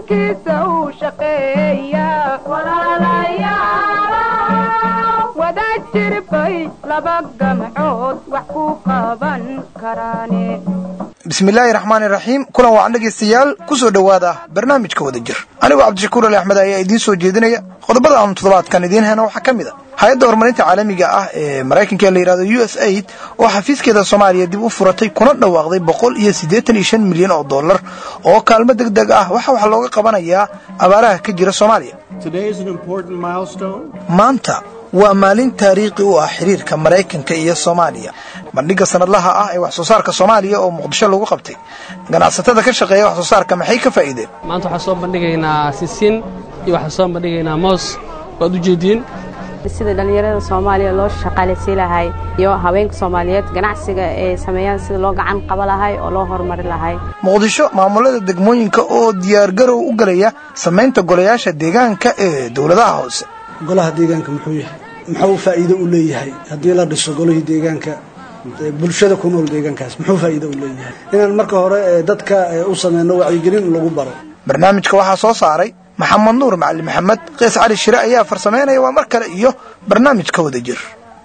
dalkiisa uu shaqeeya wada jirbay laba gamcood wax ku qaban karaane bismillaahi raxmaani raxiim kulan wacan dhegaystayaal ku soo dhowaada barnaamijka wada jir anigoo cabdishakuur ali axmed ayaa idiin soo jeedinaya qodobada aanu toddobaadkan idiin hena waxaa ka mid a hay-adda horumarinta caalamiga ah ee maraykanka ee la yidhahdo u s aid oo xafiiskeeda soomaaliya dib u furatay kuna dhawaaqday boqol iyo siddeetan iyo shan milyan oo dollar oo kaalmo deg deg ah waxa wax looga qabanayaa abaaraha ka jira soomaaliya maanta waa maalin taariikhi u ah xiriirka maraykanka iyo soomaaliya bandhigga sanadlaha ah ee wax soo saarka soomaaliya oo muqdisho lagu qabtay ganacsatada ka shaqeeya wax soo saarka maxay ka faa'iideen maanta waxaan soo bandhigaynaa sisin iyo waxaan soo bandhigaynaa moos waad u jeediin sida dhallinyarada soomaaliya loo shaqaalaysiin lahay iyo haweenka soomaaliyeed ganacsiga ay sameeyaan sida loo gacan qaba lahay oo loo horumari lahay muqdisho maamulada degmooyinka oo diyaargarow u galaya samaynta golayaasha deegaanka ee dowladaha hoose golaha deegaanka muxuu yahay muxuu faa'iido u leeyahay haddii la dhiso golihii deegaanka bulshada ku nool deegaankaas muxuu faa'iido u leeyahay inaan marka hore dadka u sameyno wacyigelin lagu baro barnaamijka waxaa soo saaray maxamed nuur macali maxamed kees cali shire ayaa farsamaynaya waa mar kale iyo barnaamijka wada jir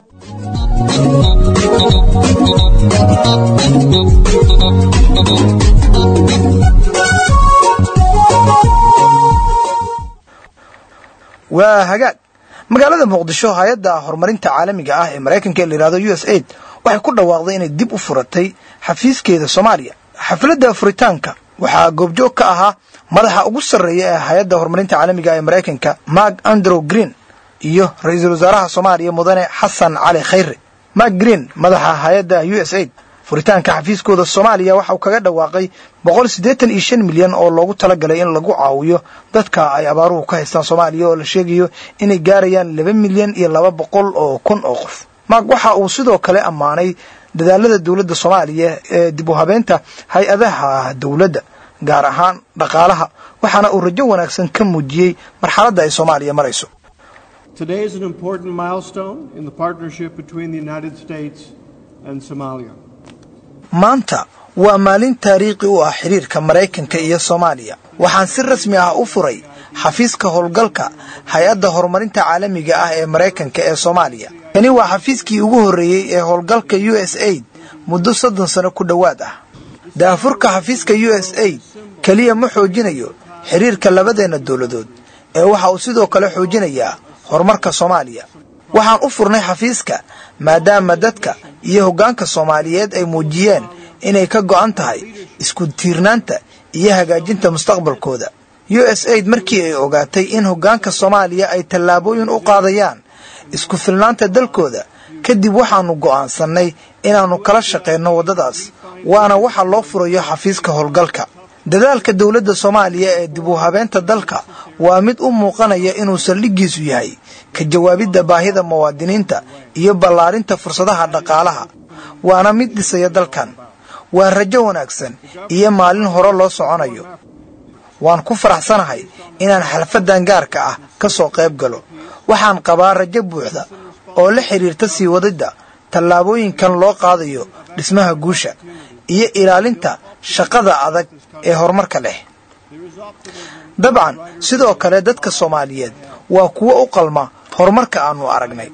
waa hagaag magaalada muqdisho hay-adda horumarinta caalamiga ah ee maraykanka ee la yihahdo u s aid waxay ku dhawaaqday inay dib u furatay xafiiskeeda soomaaliya xafladda furitaanka waxaa goobjoog ka ahaa madaxa ugu sarreeya ee hay-adda horumarinta caalamiga ee maraykanka mark andrew green iyo ra-iisul wasaaraha soomaaliya mudane xasan cali khayre mark green madaxa hay-adda u s aid furitaanka xafiiskooda soomaaliya waxa uu kaga dhawaaqay boqol siddeetan iyo shan milyan oo loogu talagalay in lagu caawiyo dadka ay abaaruhu ka haystaan soomaaliya oo la sheegayo inay gaarayaan laba milyan iyo laba boqol oo kun oo qof mark waxa uu sidoo kale ammaanay dadaalada dowladda soomaaliya ee dib u habeynta hay-adaha dowladda gaar ahaan dhaqaalaha waxaana uu rajo wanaagsan ka muujiyey marxaladda ay soomaaliya marayso maanta waa maalin taariikhi u ah xiriirka maraykanka iyo soomaaliya waxaan si rasmi ah u furay xafiiska howlgalka hay-adda horumarinta caalamiga ah ee maraykanka ee soomaaliya kani waa xafiiskii ugu horreeyey ee howlgalka u s aid muddo soddon sano ku dhowaad ah daafurka xafiiska u s aid keliya ma xoojinayo xiriirka labadeenna dowladood ee waxa uu sidoo kale xoojinayaa horumarka soomaaliya waxaan u furnay xafiiska maadaama dadka iyo hoggaanka soomaaliyeed ay muujiyeen inay ka go'an tahay isku tiirnaanta iyo hagaajinta mustaqbalkooda u s aid markii ay ogaatay in hoggaanka soomaaliya ay tallaabooyin u qaadayaan isku filnaanta dalkooda kadib waxaannu go'aansannay inaannu kala shaqayno waddadaas waana waxa loo furayo xafiiska howlgalka dadaalka dowladda soomaaliya ee dib u habeenta dalka waa mid u muuqanaya inuu saldhiggiisu yahay ka jawaabidda baahida muwaadiniinta iyo ballaarinta fursadaha dhaqaalaha waana mid dhisaya dalkan waa rajo wanaagsan iyo maalin hore loo soconayo waan ku faraxsanahay inaan xalfaddan gaarka ah ka soo qayb galo waxaan qabaa rajo buuxda oo la xidhiirta sii wadidda tallaabooyinkan loo qaadayo dhismaha guusha iyo ilaalinta shaqada adag ee horumarka leh dabcan sidoo kale dadka soomaaliyeed waa kuwo u qalma horumarka aannu aragnay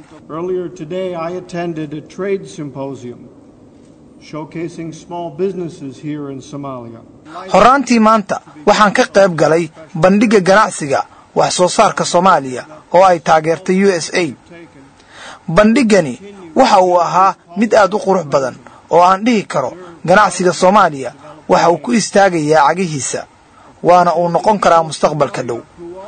horraantii maanta waxaan ka qayb galay bandhigga ganacsiga wax soo saarka soomaaliya oo ay taageertay u s aid bandhiggani waxa uu ahaa mid aad u qurux badan oo aan dhihi karo ganacsiga soomaaliya waxa uu ku istaagayaa cagihiisa waana uu noqon karaa mustaqbalka dhow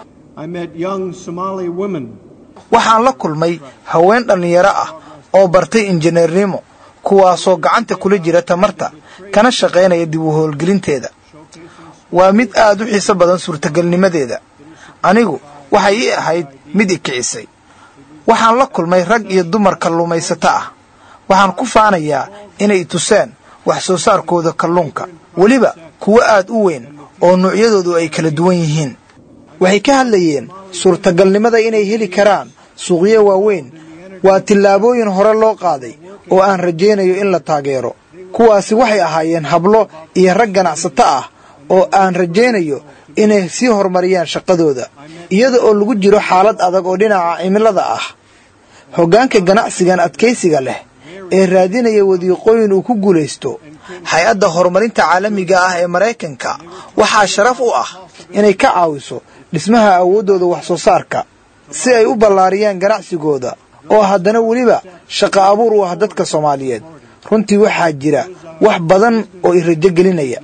waxaan la kulmay haween dhallinyaro ah oo bartay injineernimo kuwaasoo gacanta kula jira tamarta kana shaqaynaya dib u howlgelinteeda waa mid aad u xiiso badan suurtagelnimadeeda anigu waxay ii ahayd mid i kicisay waxaan la kulmay rag iyo dumar kalluumaysato ah waxaan ku faanayaa inay tuseen wax soo saarkooda kalluunka weliba kuwo aad u weyn oo nuucyadoodu ay kala duwan yihiin waxay ka hadlayeen suurtagalnimada inay heli karaan suuqyo waaweyn waa tillaabooyin hore loo qaaday oo aan rajaynayo in la taageero kuwaasi waxay ahaayeen hablo iyo rag ganacsato ah oo aan rajaynayo inay sii horumariyaan shaqadooda iyada oo lagu jiro xaalad adag oo dhinaca cimilada ah hoggaanka ganacsigan adkaysiga leh ee raadinaya wadiiqooyin uu ku guulaysto hay-adda horumarinta caalamiga ah ee maraykanka waxaa sharaf u ah inay ka caawiso dhismaha awooddooda wax soo saarka si ay u ballaariyaan ganacsigooda oo haddana weliba shaqo abuur u ah dadka soomaaliyeed runtii waxaa jira wax badan oo i rajo gelinaya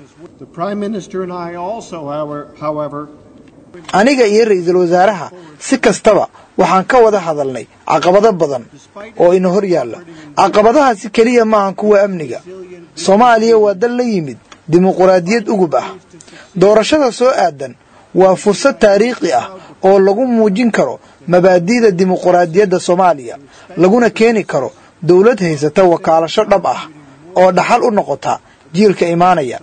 aniga iyo ra'iisul wasaaraha si kastaba waxaan ka wada hadalnay caqabado badan oo ina hor yaalla caqabadahaasi keliya maahan kuwa amniga soomaaliya waa dal la yimid dimuquraadiyad ugub ah doorashada soo aadan waa fursad taariikhi ah oo lagu muujin karo mabaadi'da dimuquraadiyadda soomaaliya laguna keeni karo dowlad haysata wakaalasho dhab ah oo dhaxal u noqota jiilka imaanaya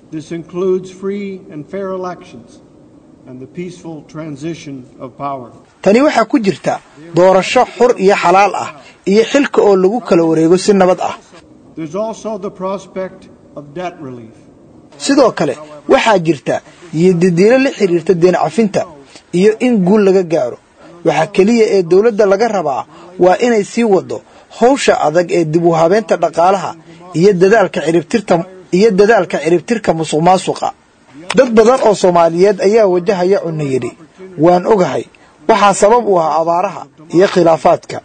tani waxaa ku jirta doorasho xur iyo xalaal ah iyo xilka oo lagu kala wareego si nabad ah sidoo kale waxaa jirta yodidiilo la xidhiirta deen cafinta iyo in guul laga gaaro waxaa keliya ee dowladda laga rabaa waa inay sii wado howsha adag ee dib u habeenta dhaqaalaha iyo dadaalka ciribtirta iyo dadaalka ciribtirka musuq maasuqa dad badan oo soomaaliyeed ayaa wajahaya cunno yidhi waan ogahay waxaa sabab u ah abaaraha iyo khilaafaadka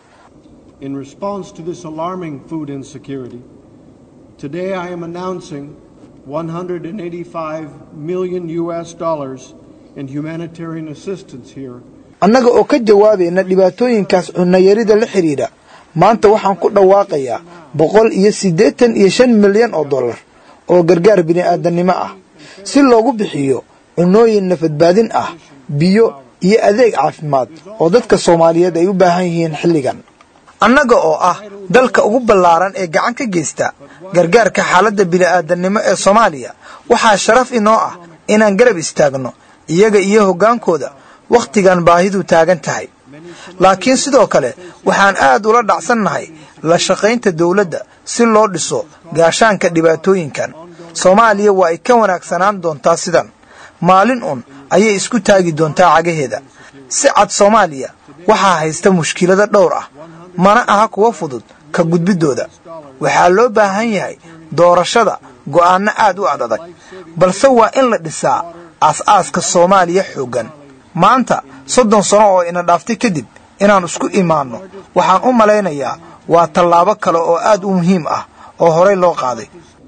annaga oo ka jawaabayna dhibaatooyinkaas cunnayarida la xidhiidha maanta waxaan ku dhawaaqayaa boqol iyo siddeetan iyo shan milyan oo dollar oo gargaar bini'aadannimo ah si loogu bixiyo cunnooyin nafadbaadin ah biyo iyo adeeg caafimaad oo dadka soomaaliyeed ay u baahan yihiin xilligan annaga oo ah dalka ugu ballaaran ee gacan ka geysta gargaarka xaaladda bini'aadannimo ee soomaaliya waxaa sharaf inoo ah inaan garab istaagno iyaga iyo hoggaankooda wakhtigan baahidu taagan tahay laakiin sidoo kale waxaan aad ula dhacsannahay la shaqaynta dawladda si loo dhiso gaashaanka dhibaatooyinkan soomaaliya waa ay ka wanaagsanaan doontaa sidan maalin un ayay isku taagi doontaa cagaheeda si cad soomaaliya waxaa haysta mushkilado dhowr ah mana aha kuwa fudud ka gudbiddooda waxaa loo baahan yahay doorashada go'aanno aad u ad adag balse waa in la dhisaa aas-aaska soomaaliya xooggan maanta soddon sano oo ina dhaaftay kadib inaan isku imaanno waxaan u malaynayaa waa tallaabo kale oo aad u muhiim ah oo horey loo qaaday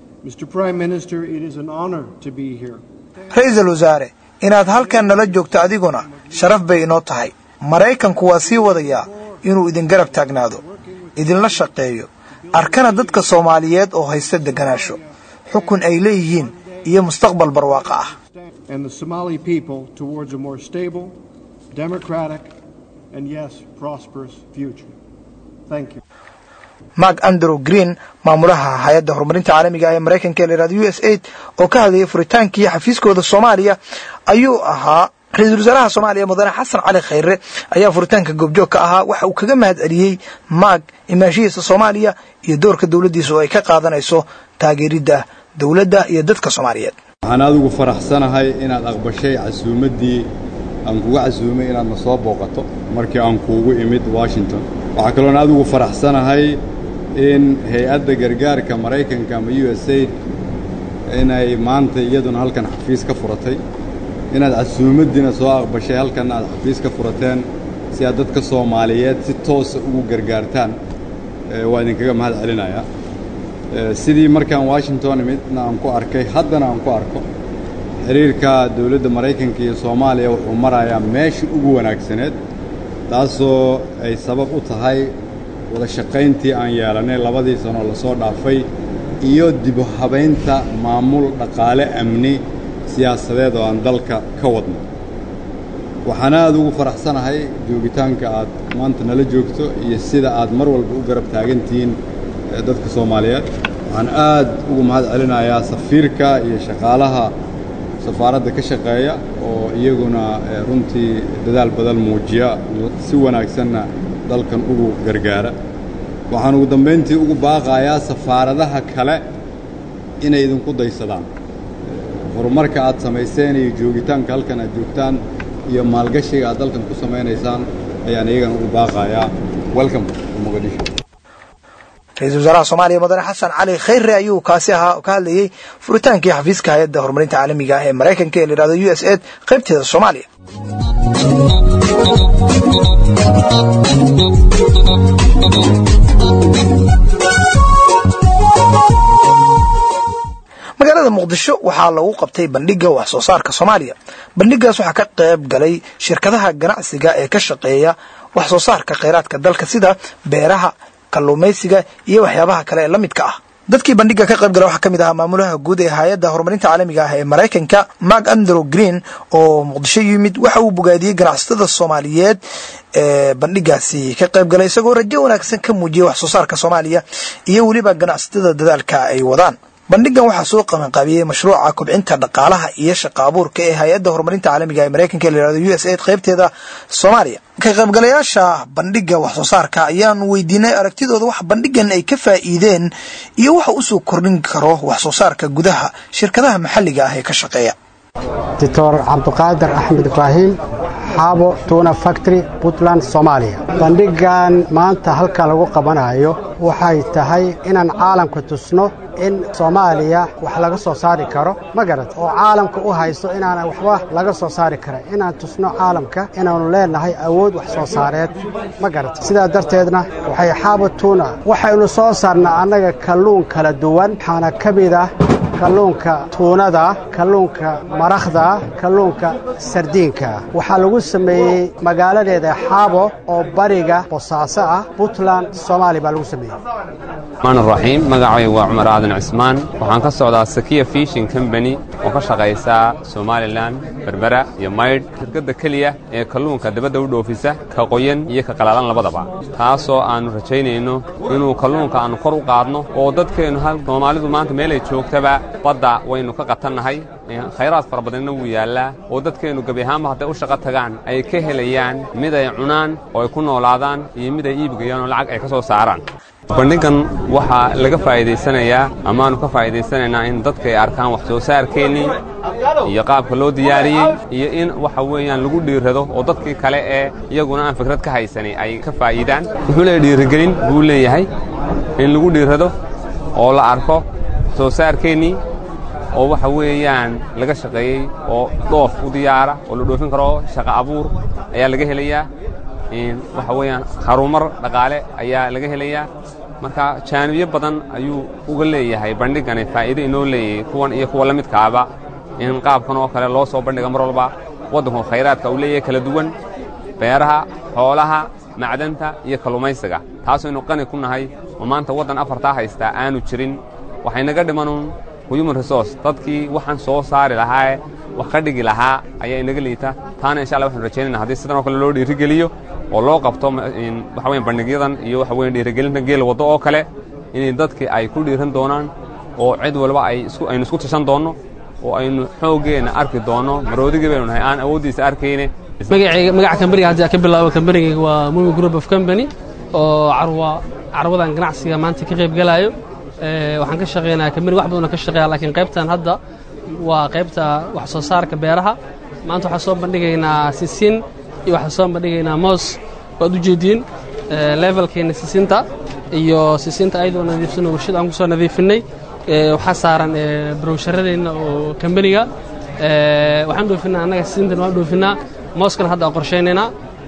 ra-iisul wasaare inaad halkan nala joogto adiguna sharaf bay inoo tahay maraykanku waa sii wadayaa inuu idin garab taagnaado idinla shaqeeyo arkana dadka soomaaliyeed oo haysta degganaasho xukun ay leeyihiin iyo mustaqbal barwaaqo ah mark andrew green maamulaha hay-adda horumarinta caalamiga ee maraykanka ee layihahdo u s aid oo ka hadlayay furitaankii xafiiskooda soomaaliya ayuu ahaa ra-iisul wasaaraha soomaaliya mudane xasan cali khayre ayaa furitaanka goobjoog ka ahaa waxa uu kaga mahad celiyey maag imaashihiisa soomaaliya iyo doorka dowladdiisa oo ay ka qaadanayso taageeridda dowladda iyo dadka soomaaliyeed waxaan adigu faraxsanahay inaad aqbashay casuumaddii aan kuga casuumay inaad na soo booqato markii aan kuugu imid washington waxaa kaloon adigu faraxsanahay in hay-adda gargaarka maraykanka ama u s aid inay maanta iyaduna halkan xafiis ka furatay inaad casuumaddiina soo aqbashay halkanna aad xafiis ka furateen si aad dadka soomaaliyeed si toosa ugu gargaartaan waa idinkaga mahad celinayaa sidii markaan washington imidna aan ku arkay haddana aan ku arko xiriirka dowladda maraykanka iyo soomaaliya wuxuu marayaa meeshii ugu wanaagsaneed taasoo ay sabab u tahay wada shaqayntii aan yeelannay labadii sanoo lasoo dhaafay iyo dibu habaynta maamul dhaqaale amni siyaasadeed oo aan dalka ka wadno waxaan aad ugu faraxsanahay joogitaanka aad maanta nala joogto iyo sida aad mar walba u garab taagantihiin dadka soomaaliyeed waxaan aad ugu mahad celinayaa safiirka iyo shaqaalaha safaaradda ka shaqeeya oo iyaguna runtii dadaal badan muujiya si wanaagsanna dalkan ugu gargaara waxaan ugu dambayntii ugu baaqayaa safaaradaha kale inay idinku daysadaan horumarka aad samayseen iyo joogitaanka halkan aad joogtaan iyo maalgashiga aad dalkan ku samaynaysaan ayaan iyagana u baaqayaa welcome muqdisho ra-iisul wasaaraha soomaaliya mudane xasan cali khayre ayuu kaasi ahaa ka hadlayey furitaankii xafiiska hay-adda horumarinta caalamiga ah ee maraykanka ee la yihahdo u s ed qaybteeda soomaaliya magaalada muqdisho waxaa lagu qabtay bandhiga wax soo saarka soomaaliya bandhigaas waxaa ka qayb galay shirkadaha ganacsiga ee ka shaqeeya wax soo saarka kheyraadka dalka sida beeraha kalluumaysiga iyo waxyaabaha kale ee la midka ah dadkii bandhiga ka qayb gala waxaa ka mid ahaa maamulaha guud ee hay-adda horumarinta caalamiga ah ee maraykanka mark andrew green oo muqdisho yimid waxa uu bogaadiyey ganacsatada soomaaliyeed ee bandhigaasi ka qayb galay isagoo rajo wanaagsan ka muujiyey wax soo saarka soomaaliya iyo weliba ganacsatada dadaalka ay wadaan bandhigan waxaa soo qabanqaabiyey mashruuca kobcinta dhaqaalaha iyo shaqa abuurka ee hay-adda horumarinta caalamiga ee maraykanka ee la yihahdo u s aid qaybteeda soomaaliya ka qaybgalayaasha bandhiga wax soo saarka ayaan weydiinay aragtidooda wax bandhigan ay ka faa'iideen iyo waxa usoo kordhin karo wax soo saarka gudaha shirkadaha maxalliga ah ee ka shaqeeya doctor cabduqaadir axmed ibraahim xaabo tuna factory puntland soomaaliya bandhigan maanta halkan lagu qabanayo waxay tahay inaan caalamka tusno in soomaaliya wax laga soo saari karo ma garad oo caalamka u haysto inaana waxba laga soo saari karan inaan tusno caalamka inaannu leenahay awood wax soo saareed ma garad sidaa darteedna waxay xaabo tuna waxaynu soo saarnaa annaga kalluun kala duwan waxaana ka mid ah kalluunka tuunada kalluunka marakhda kalluunka sardiinka waxaa lagu sameeyey magaaladeeda xaabo oo bariga bosaaso ah puntland soomaaliya baa lagu sameeyey maan raxiim magacay waa cumar aadan cismaan waxaan ka socdaa sakiya fishin combany oo ka shaqaysaa somalilan berbera iyo maydh shirkadda keliya ee kalluunka dabadda u dhoofisa ka qoyan iyo ka qalaalan labadaba taasoo aannu rajaynayno inuu kalluunka aannu kor u qaadno oo dadkeennu hal soomaalidu maanta meelay joogtaba badda waynu ka qatannahay khayraad fara badanna wuu yaallaa oo dadkeennu gebi ahaanba hadday u shaqo tagaan ay ka helayaan mid ay cunaan oo ay ku noolaadaan iyo mid ay iibgayaan oo lacag ay ka soo saaraan bandhigan waxaa laga faa'iidaysanayaa amaannu ka faa'iidaysanaynaa in dadka ay arkaan wax soo saarkeennii iyo qaabka loo diyaariyey iyo in waxa weeyaan lagu dhiirrado oo dadkii kale ee iyaguna aan fikrad ka haysanay ay ka faa'iidaan wuxuu leeyahy dhiirigelin buu leeyahay in lagu dhiirrado oo la arko wax soo saarkeennii oo waxa weeyaan laga shaqeeyey oo dhoof u diyaara oo la dhoofin karo shaqa abuur ayaa laga helayaa waxa weeyaan harumar dhaqaale ayaa laga helayaa marka jaanibiyo badan ayuu uga leeyahay bandhigani faa'iido inoo leeyahay kuwan iyo kuwa la midkaaba in qaabkan oo kale loo soo bandhiga mar walba waddanku khayraadka uu leeyahay kala duwan beeraha xoolaha macdanta iyo kalluumaysiga taasaynu qani ku nahay oo maanta waddan afartaa haystaa aanu jirin waxaynaga dhimanuun human resource dadkii waxaan soo saari lahaa wax ka dhigi lahaa ayaa inaga liita taana insha allah waxanu rajaynayna haddii sidan oo kale loo dhiirigeliyo oo loo qabto waxa weyan bandhigyadan iyo waxa weyan dhiirigelinta geel waddo oo kale inay dadkii ay ku dhiiran doonaan oo cid walba ay isku aynu isku tashan doonno oo aynu xooggeenna arki doonno maroodigii baynu nahay aan awooddiisa arkayne magacayga magaca kambaniga haddii aan ka bilaabo kambanigayga waa mumi group of company oo carwa carwadan ganacsiga maanta ka qayb galaayo waxaan ka shaqeynaa kambani wax badan oo ka shaqeeya laakiin qaybtan hadda waa qaybta wax soo saarka beeraha maanta waxaan soo bandhigaynaa sisin iyo waxaan soo bandhigaynaa moos waad u jeediin levelkeena sisinta iyo sisinta ayadoo nadiifsano warshad aan ku soo nadiifinay waxaa saaran browsharadeenna oo kambaniga waxaan dhoofinaa annaga sisintana waan dhoofinaa mooskana hadda aan qorshaynaynaa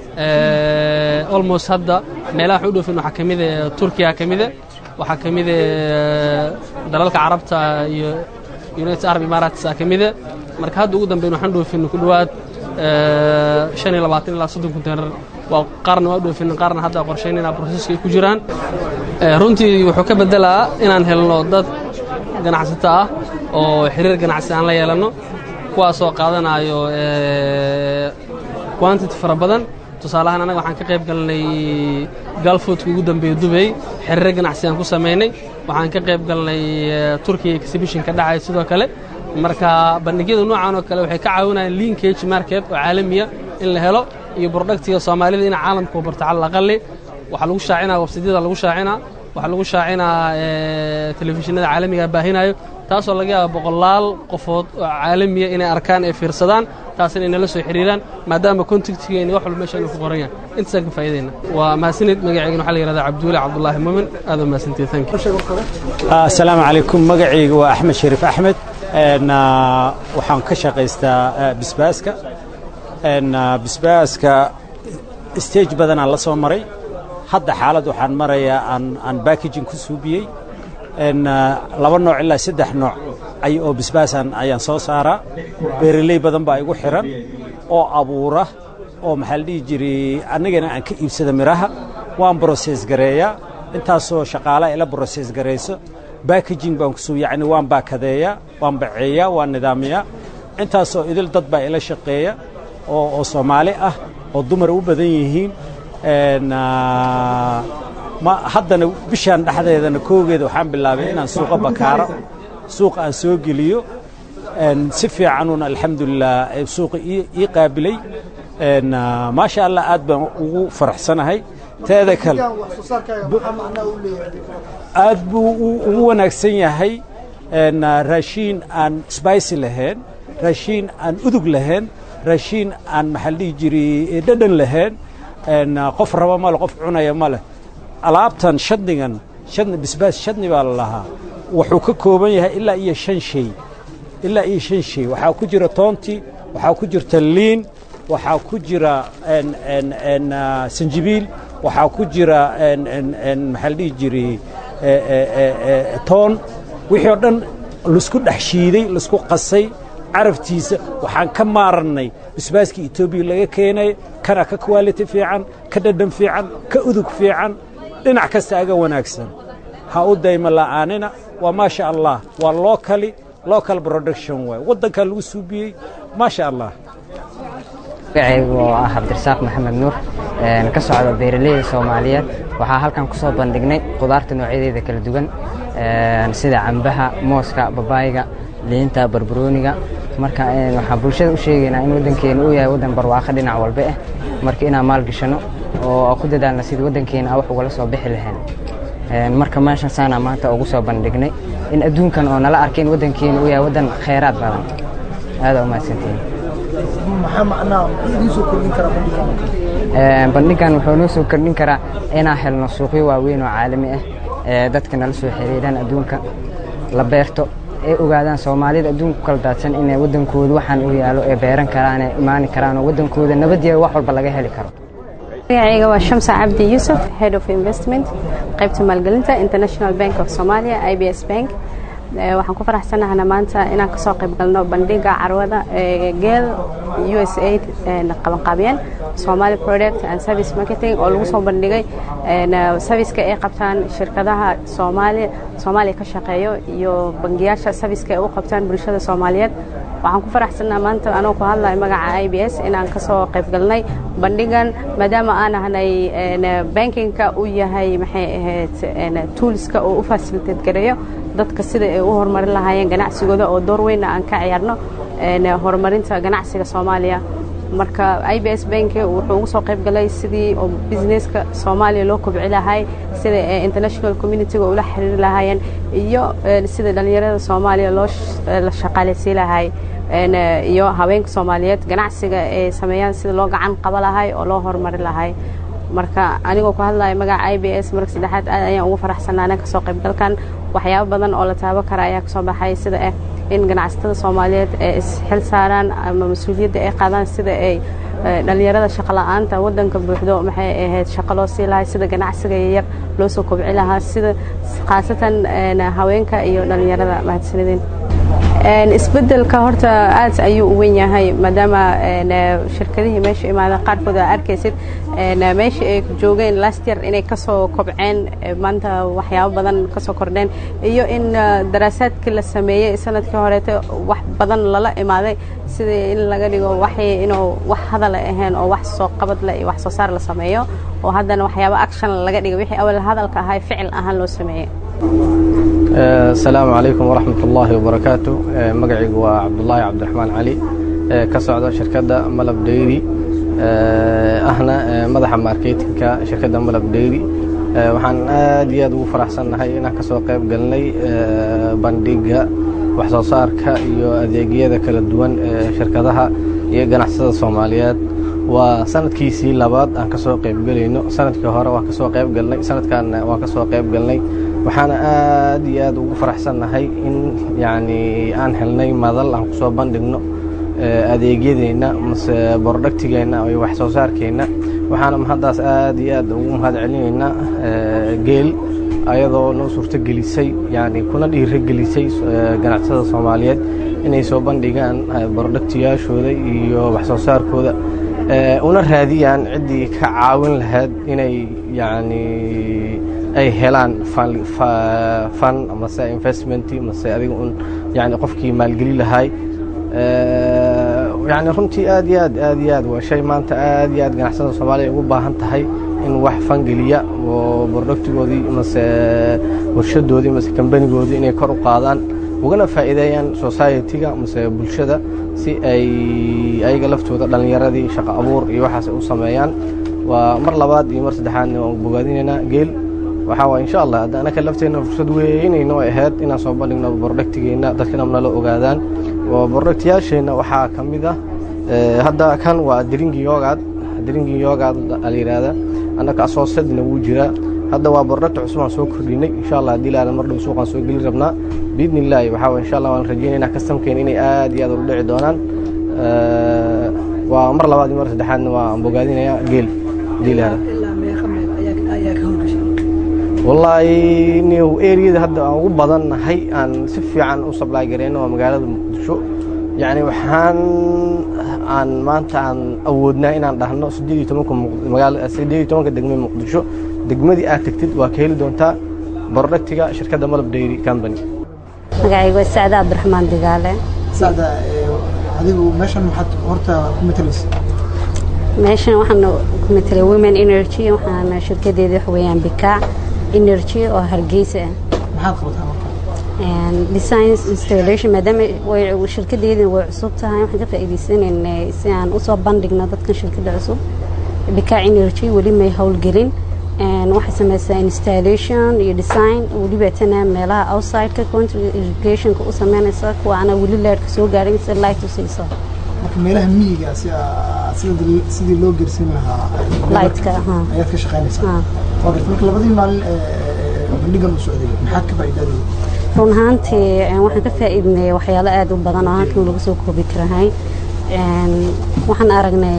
almost hadda meelaha waxaan u dhoofin waxaa ka mida turkiya ka mida waxaa ka mida dalalka carabta iyo united arab emirates ka mida marka hadda ugu dambeyn waxaan dhoofin ku dhowaad shan iyo labaatan ilaa soddon konteynar waa qaarna waa dhoofin qaarna hadda qorshaynayna broseska ay ku jiraan runtii wuxuu ka beddelaa inaan helno dad ganacsato ah oo xiriir ganacsi aan la yeelanno kuwaasoo qaadanayo quantity fara badan tusaalahaan annaga waxaan ka qayb galnay galfoodka ugu dambeeya dubay xiriiro ganacsi aan ku samaynay waxaan ka qayb galnay turkiya exhibition ka dhacay sidoo kale marka bandhigyada noocan oo kale waxay ka caawinayaan linkage market oo caalamiya in la helo iyo brodhaktiga soomaalida in caalamka u barto cala aqali waxaa lagu shaacinaa websidyada lagu shaacinaa waxaa lagu shaacinaa telefishinada caalamiga baahinayo taasoo laga yaaba boqolaal qofood oo caalamiya inay arkaan ay fiirsadaan taasina inala soo xiriiraan maadaama kontaktigeeni wax walba meesha inuu ku qoran yahay intaasaan ka faa'iidayna waa mahadsanid magaceygana waxaa la yihahdaa cabduuli cabdullaahi muumin aad waa mahadsantied thank you asalaamu calaykum magacayga waa axmed shariif axmed waxaan ka shaqaystaa bisbaaska bisbaaska stage badanaan la soo maray hadda xaalad waxaan marayaa aan aan backaging ku suubiyey laba nooc ilaa saddex nooc ay oo bisbaasaan ayaan soo saaraa beeraley badan baa igu xiran oo abuura oo maxaa la dhihi jiray annagana aan ka iibsada miraha waan broses gareeyaa intaasoo shaqaala ila broses garayso backaging baan kusuu yacni waan baakadeeyaa waan baceeyaa waan nidaamiyaa intaasoo idil dad baa ila shaqeeya oo oo soomaali ah oo dumar u badan yihiin ma haddana bishaan dhexdeedana koogeeda waxaan bilaabay inaan suuqa bakaaro suuqa aan soo geliyo si fiicanuuna alxamdulilah suuqa ii qaabilay maasha allah aad baan ugu faraxsanahay teeda kale aad buu ugu wanaagsan yahay raashiin aan sbicy lahayn raashiin aan udug lahayn raashiin aan maxaa la dhihi jiray dhadhan lahayn qof raba male qof cunaya ma leh alaabtan shadnigan shadni bisbaas shadni baa la lahaa wuxuu ka kooban yahay ilaa iyo shan shay ilaa iyo shan shay waxaa ku jira toonti waxaa ku jirta liin waxaa ku jira sanjibiil waxaa ku jira maxaa la dhihi jiray toon wixii oo dhan laisku dhex shiiday laisku qasay carabtiisa waxaan ka maarannay bisbaaska etoobiya laga keenay kana ka quality fiican ka dhadhan fiican ka udug fiican dhinac kasta aga wanaagsan ha u dayma la'aanina waa maasha allah waa locally local production waay waddankaa lagu suubiyey maasha allah magacaygu oo ah cabdirasaaq maxamed nuur ka socda beeraleyda soomaaliyeed waxaa halkan ku soo bandhignay khudaarta noocyadeeda kala duwan sida cambaha mooska babaayga liinta barbarooniga marka waxaan bulshada u sheegaynaa in waddankeena uu yahay waddan barwaaqo dhinac walba ah marka inaan maalgashano oo ku dadaalna sidii waddankeena aan wax ugala soo bixi lahayn marka meeshan saanaa maanta ugu soo bandhignay in adduunkan oo nala arkay in waddankeena uu yahay waddan khayraad badan aada u mahadsantihiin bandhigan wuxuu noo soo kordhin karaa inaan helno suuqyo waaweyn oo caalami ah ee dadka nala soo xiriiraan adduunka la beerto ay ogaadaan soomaalida adduunka ku kala daadsan inay waddankooda waxaan u yaalo ee beeran karaan ee imaani karaan oo waddankooda nabadiya wax walba laga heli karo magacayga waa shamsa cabdi yuusuf head of investment qaybta maalgelinta international bank of somalia i b s bank waxaan ku faraxsanahana maanta inaan kasoo qayb galno bandhiga carwada geel u s aid qabanqaabiyeen somali product and service marketing oo lagu soo bandhigay serviceka ay qabtaan shirkadaha soomaaliya soomaaliya ka shaqeeyo iyo bangiyaasha serviceka ay u qabtaan bulshada soomaaliyeed waxaan ku faraxsanaa maanta anoo ku hadlayo magaca i b s inaan kasoo qayb galnay bandhigan maadaama aan ahnay bankinka uu yahay maxay ahayd toolska oo u facilitate gareeyo dadka sida ay u horumarin lahaayeen ganacsigooda oo door weynna aan ka ciyaarno horumarinta ganacsiga soomaaliya marka i b s bank wuxuu ugu soo qayb galay sidii oo businesska soomaaliya loo kobci lahay sida international communityga ula xiriiri lahaayeen iyo sida dhallinyarada soomaaliya loo la shaqaaleysiin lahay iyo haweenka soomaaliyeed ganacsiga ay sameeyaan sida loo gacan qaba lahay oo loo horumari lahay marka anigoo ku hadlaya magaca i b s marka saddexaad aad ayaan ugu faraxsanaana kasoo qaybgalkan waxyaabo badan oo la taabo kara ayaa kasoo baxay sida ah in ganacsatada soomaaliyeed ay isxil saaraan ama mas-uuliyadda ay qaadaan sida ay dhallinyarada shaqo la-aanta waddanka buuxdo maxay ahayd shaqo loo sii lahay sida ganacsiga yaryar loo soo kobci lahaa sida khaasatan haweenka iyo dhallinyarada mahadsanideen isbedelka horta aad ayuu u weyn yahay maadaama shirkadihii meesha imaada qaarkood aa arkaysid meeshii ay joogeen last year inay kasoo kobceen maanta waxyaabo badan kasoo kordheen iyo in daraasaadkii la sameeyey sanadkii horeete wax badan lala imaaday sidii in laga dhigo waxay inuu wax hadala ahayn oo wax soo qabad leh iyo wax soo saar la sameeyo oo haddana waxyaabo action laga dhigo wixii awal hadalka ahay ficil ahaan loo sameeyey asalaamu calaykum waraxmat ullaahi wabarakaatu magacaygu waa cabdulaahi cabdiraxmaan cali ka socda shirkadda malab dayri ahna madaxa marketinka shirkadda malab dayri waxaan aad iyo aad ugu faraxsannahay inaan ka soo qayb galnay bandhigga wax soo saarka iyo adeegyada kala duwan ee shirkadaha iyo ganacsada soomaaliyeed waa sanadkiisii labaad aan ka soo qayb gelayno sanadkii hore waan ka soo qayb galnay sanadkaanna waan ka soo qayb galnay waxaana aad iyo aad ugu faraxsannahay in yacni aan helnay madal aan ku soo bandhigno adeegyadeenna mase bordhagtigeenna iyo wax soo saarkeenna waxaana mahaddaas aad iyo aad ugu mahad celinaynaa geel ayadoo noo suurto gelisay yani kuna dhiiro gelisay ganacsada soomaaliyeed inay soo bandhigaan bordhagtiyaashooda iyo wax soo saarkooda una raadiyaan ciddii ka caawin lahayd inay yani ay helaan fan mase investment mase adiga un yani qofkii maalgeli lahay yani runtii aad iyo aad aad iyo aad waa shay maanta aad iyo aad ganacsada soomaaliya ugu baahan tahay in wax fangeliya oo bordhagtigoodii mase warshadoodii mase kambanigoodii inay kor u qaadaan ugana faa'iideeyaan society-ga mase bulshada si ay ayaga laftooda dhallinyaradii shaqo abuur iyo waxaas u sameeyaan waa mar labaad iyo mar saddexaadna waan bogaadinaynaa geel waxaa waay insha allah hadda anaka lafteenna fursad weynayno ay ahayd inaan soo bandhigno bordhagtigeenna dadkana nala ogaadaan bordhagtiyaasheenna waxaa ka mid ah hadda kan waa dringi yogaad dringi yogaad la yidhaahda annaka asoosadna wuu jiraa hadda waa bordhagta cusub aan soo kordhinay insha allah haddii laada mar dhow suuqaan soo geli rabnaa biidni illaahi waxaa waye insha allah waan rajaynaynaa kastamkeena inay aad iyo aad ula dhici doonaan waa mar labaad iyo mar saddexaadna waa bogaadinayaa geel haddii laada wallaahi new eriyada hadda aan ugu badannahay aan si fiican u sablaay gareyno waa magaalada muqdisho yacni waxaan aan maanta aan awoodnaa inaan dhahno siddeed iyo tobanka magaala siddeed iyo tobanka degme muqdisho degmadii aad tegtid waa ka heli doontaa bordhagtiga shirkadda malab dairy company magacaygu waa sacda cabdiraxmaan digaale sacda adigu meeshan maxaad horta ku matalaysa meeshan waxaan ku matalay women energy waxaana shirkadeeda wax weeyaan bikaac energy oo hargeysa ah maxaad qabataa marka designs installation maadaama way shirkadeedii way cusub tahay waxaan ka faa'iidaysanaynay si aan usoo bandhigno dadkan shirkadda cusub bikaac energy weli may howlgelin waxay samaysaa installation iyo design weliba tana meelaha outsideka country irrigationka u sameynaysa kuwa ana weli leerka soo gaarin si light u siiso marka meelaha miyiga sidii loo gersin lahaa lightka ayaad ka shaqaynaysaa waa garta marka labadii maalin bandhigan u socday maxaad ka faa'iidaaday run ahaantii waxaan ka faa'iidnay waxyaalo aad u badan oo halkan lagu soo koobi karahay waxaan aragnay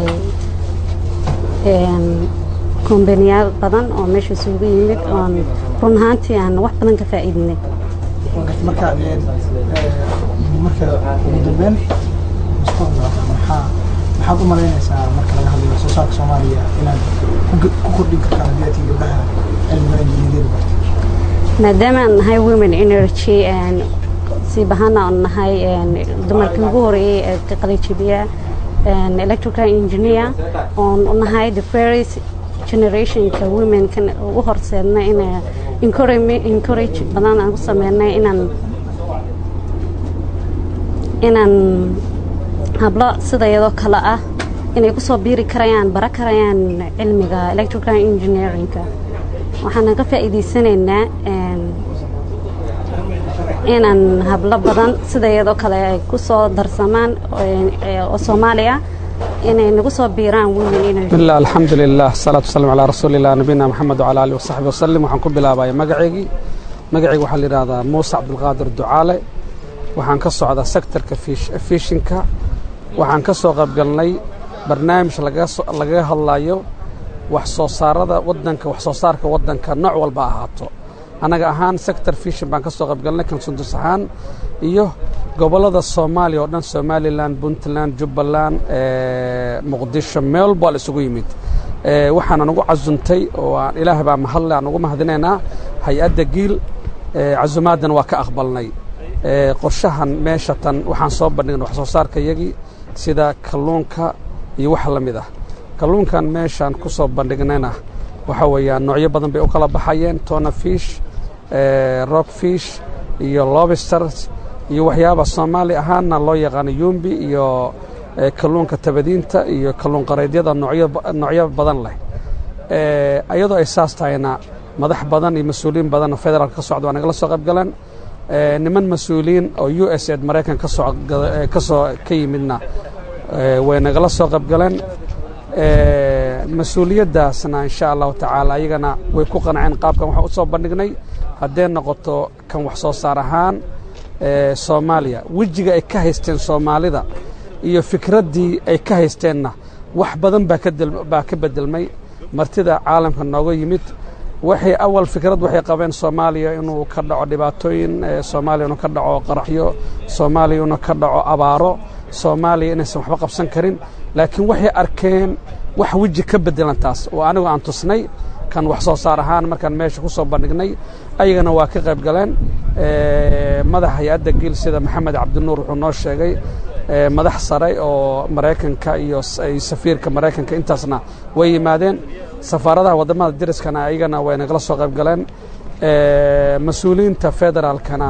kombaniyaal badan oo meesha isugu yimid oon run ahaantii aan wax badan ka faa'iidnay marka marka ugu dambeyn mustaqbalka maxaa maxaad u malaynaysaa marka laga hadlayo soo saarka soomaaliya inaad ku kordhin kartaan haddii aad gabdhaha cilmiga injineeriyada bartay maadaama aan nahay women energy si bahana aan nahay dumarkii ugu horeeyey ee ka qalijibiya electrical engineer oon nahay the first generationka womenkan u horseedna in encourage badan aan ku sameynay inaan inaan hablo sidayadoo kale ah inay kusoo biiri karayaan bara karayaan cilmiga electrical engineeringka waxaana ka faa'iidaysanaynaa inaan hablo badan sidayadoo kale ay kusoo darsamaan oo soomaaliya inay nagu soo biiraan women bismillah alxamdulilah asalaatu wasalam calaa rasuulillah nabiyina maxamed wacala alihi wasaxbi wasalim waxaan ku bilaabaya magaceygii magacayga waxaa la yidhahdaa muuse cabdulqaadir ducaale waxaan ka socdaa sektorka fishinka waxaan ka soo qaybgalnay barnaamij lagaga hadlayo wax soo saarada wadanka wax soo saarka wadanka nooc walba ahaato annaga ahaan sector fishin baan ka soo qaybgalnay kansundus ahaan iyo gobollada soomaaliya oo dhan somalilan puntland jubbaland muqdisho meel walba la isugu yimid waxaana nagu casuntay oo aan ilaah baa mahadle aan ugu mahadinaynaa hay-adda giil casumaadana waa ka aqbalnay qorshahan meesha tan waxaan soo bandhignay wax soo saarka iyagii sida kalluunka iyo wax la mid ah kalluunkan meeshaan ku soo bandhignayna waxa weeyaan noocyo badan bay u kala baxayeen tona fish rock fish iyo lobsters iyo waxyaaba soomaali ahaanna loo yaqaano yumbi iyo kalluunka tabadiinta iyo kalluun qaraydyada noocyo badan leh iyadoo ay saas tahayna madax badan iyo mas-uuliyiin badan oo federaalka ka socda waa nagala soo qayb galeen niman mas-uuliyiin oo u s ed maraykan ka soo ka soo ka yimidna way nagala soo qayb galeen mas-uuliyaddaasna insha allahu tacaala ayagana way ku qanceen qaabkan waxaan u soo bandhignay hadday noqoto kan wax soo saar ahaan soomaaliya wejiga ay ka haysteen soomaalida iyo fikraddii ay ka haysteenna wax badan baa ka bedelmay martida caalamka nooga yimid waxay awal fikrad waxay qabeen soomaaliya inuu ka dhaco dhibaatooyin soomaaliya inuu ka dhaco qaraxyo soomaaliya inuu ka dhaco abaaro soomaaliya inaysan waxba qabsan karin laakiin waxay arkeen wax weji ka bedelan taas oo anigu aan tusnay kan wax soo saar ahaan markaan meesha ku soo bandhignay ayagana waa ka qayb galeen madaxa hay-adda giil sida maxamed cabdinuur wuxuu noo sheegay madax sare oo maraykanka iyo safiirka maraykanka intaasna way yimaadeen safaaradaha waddamada dariskana ayagana way nagala soo qayb galeen mas-uuliyiinta federaalkana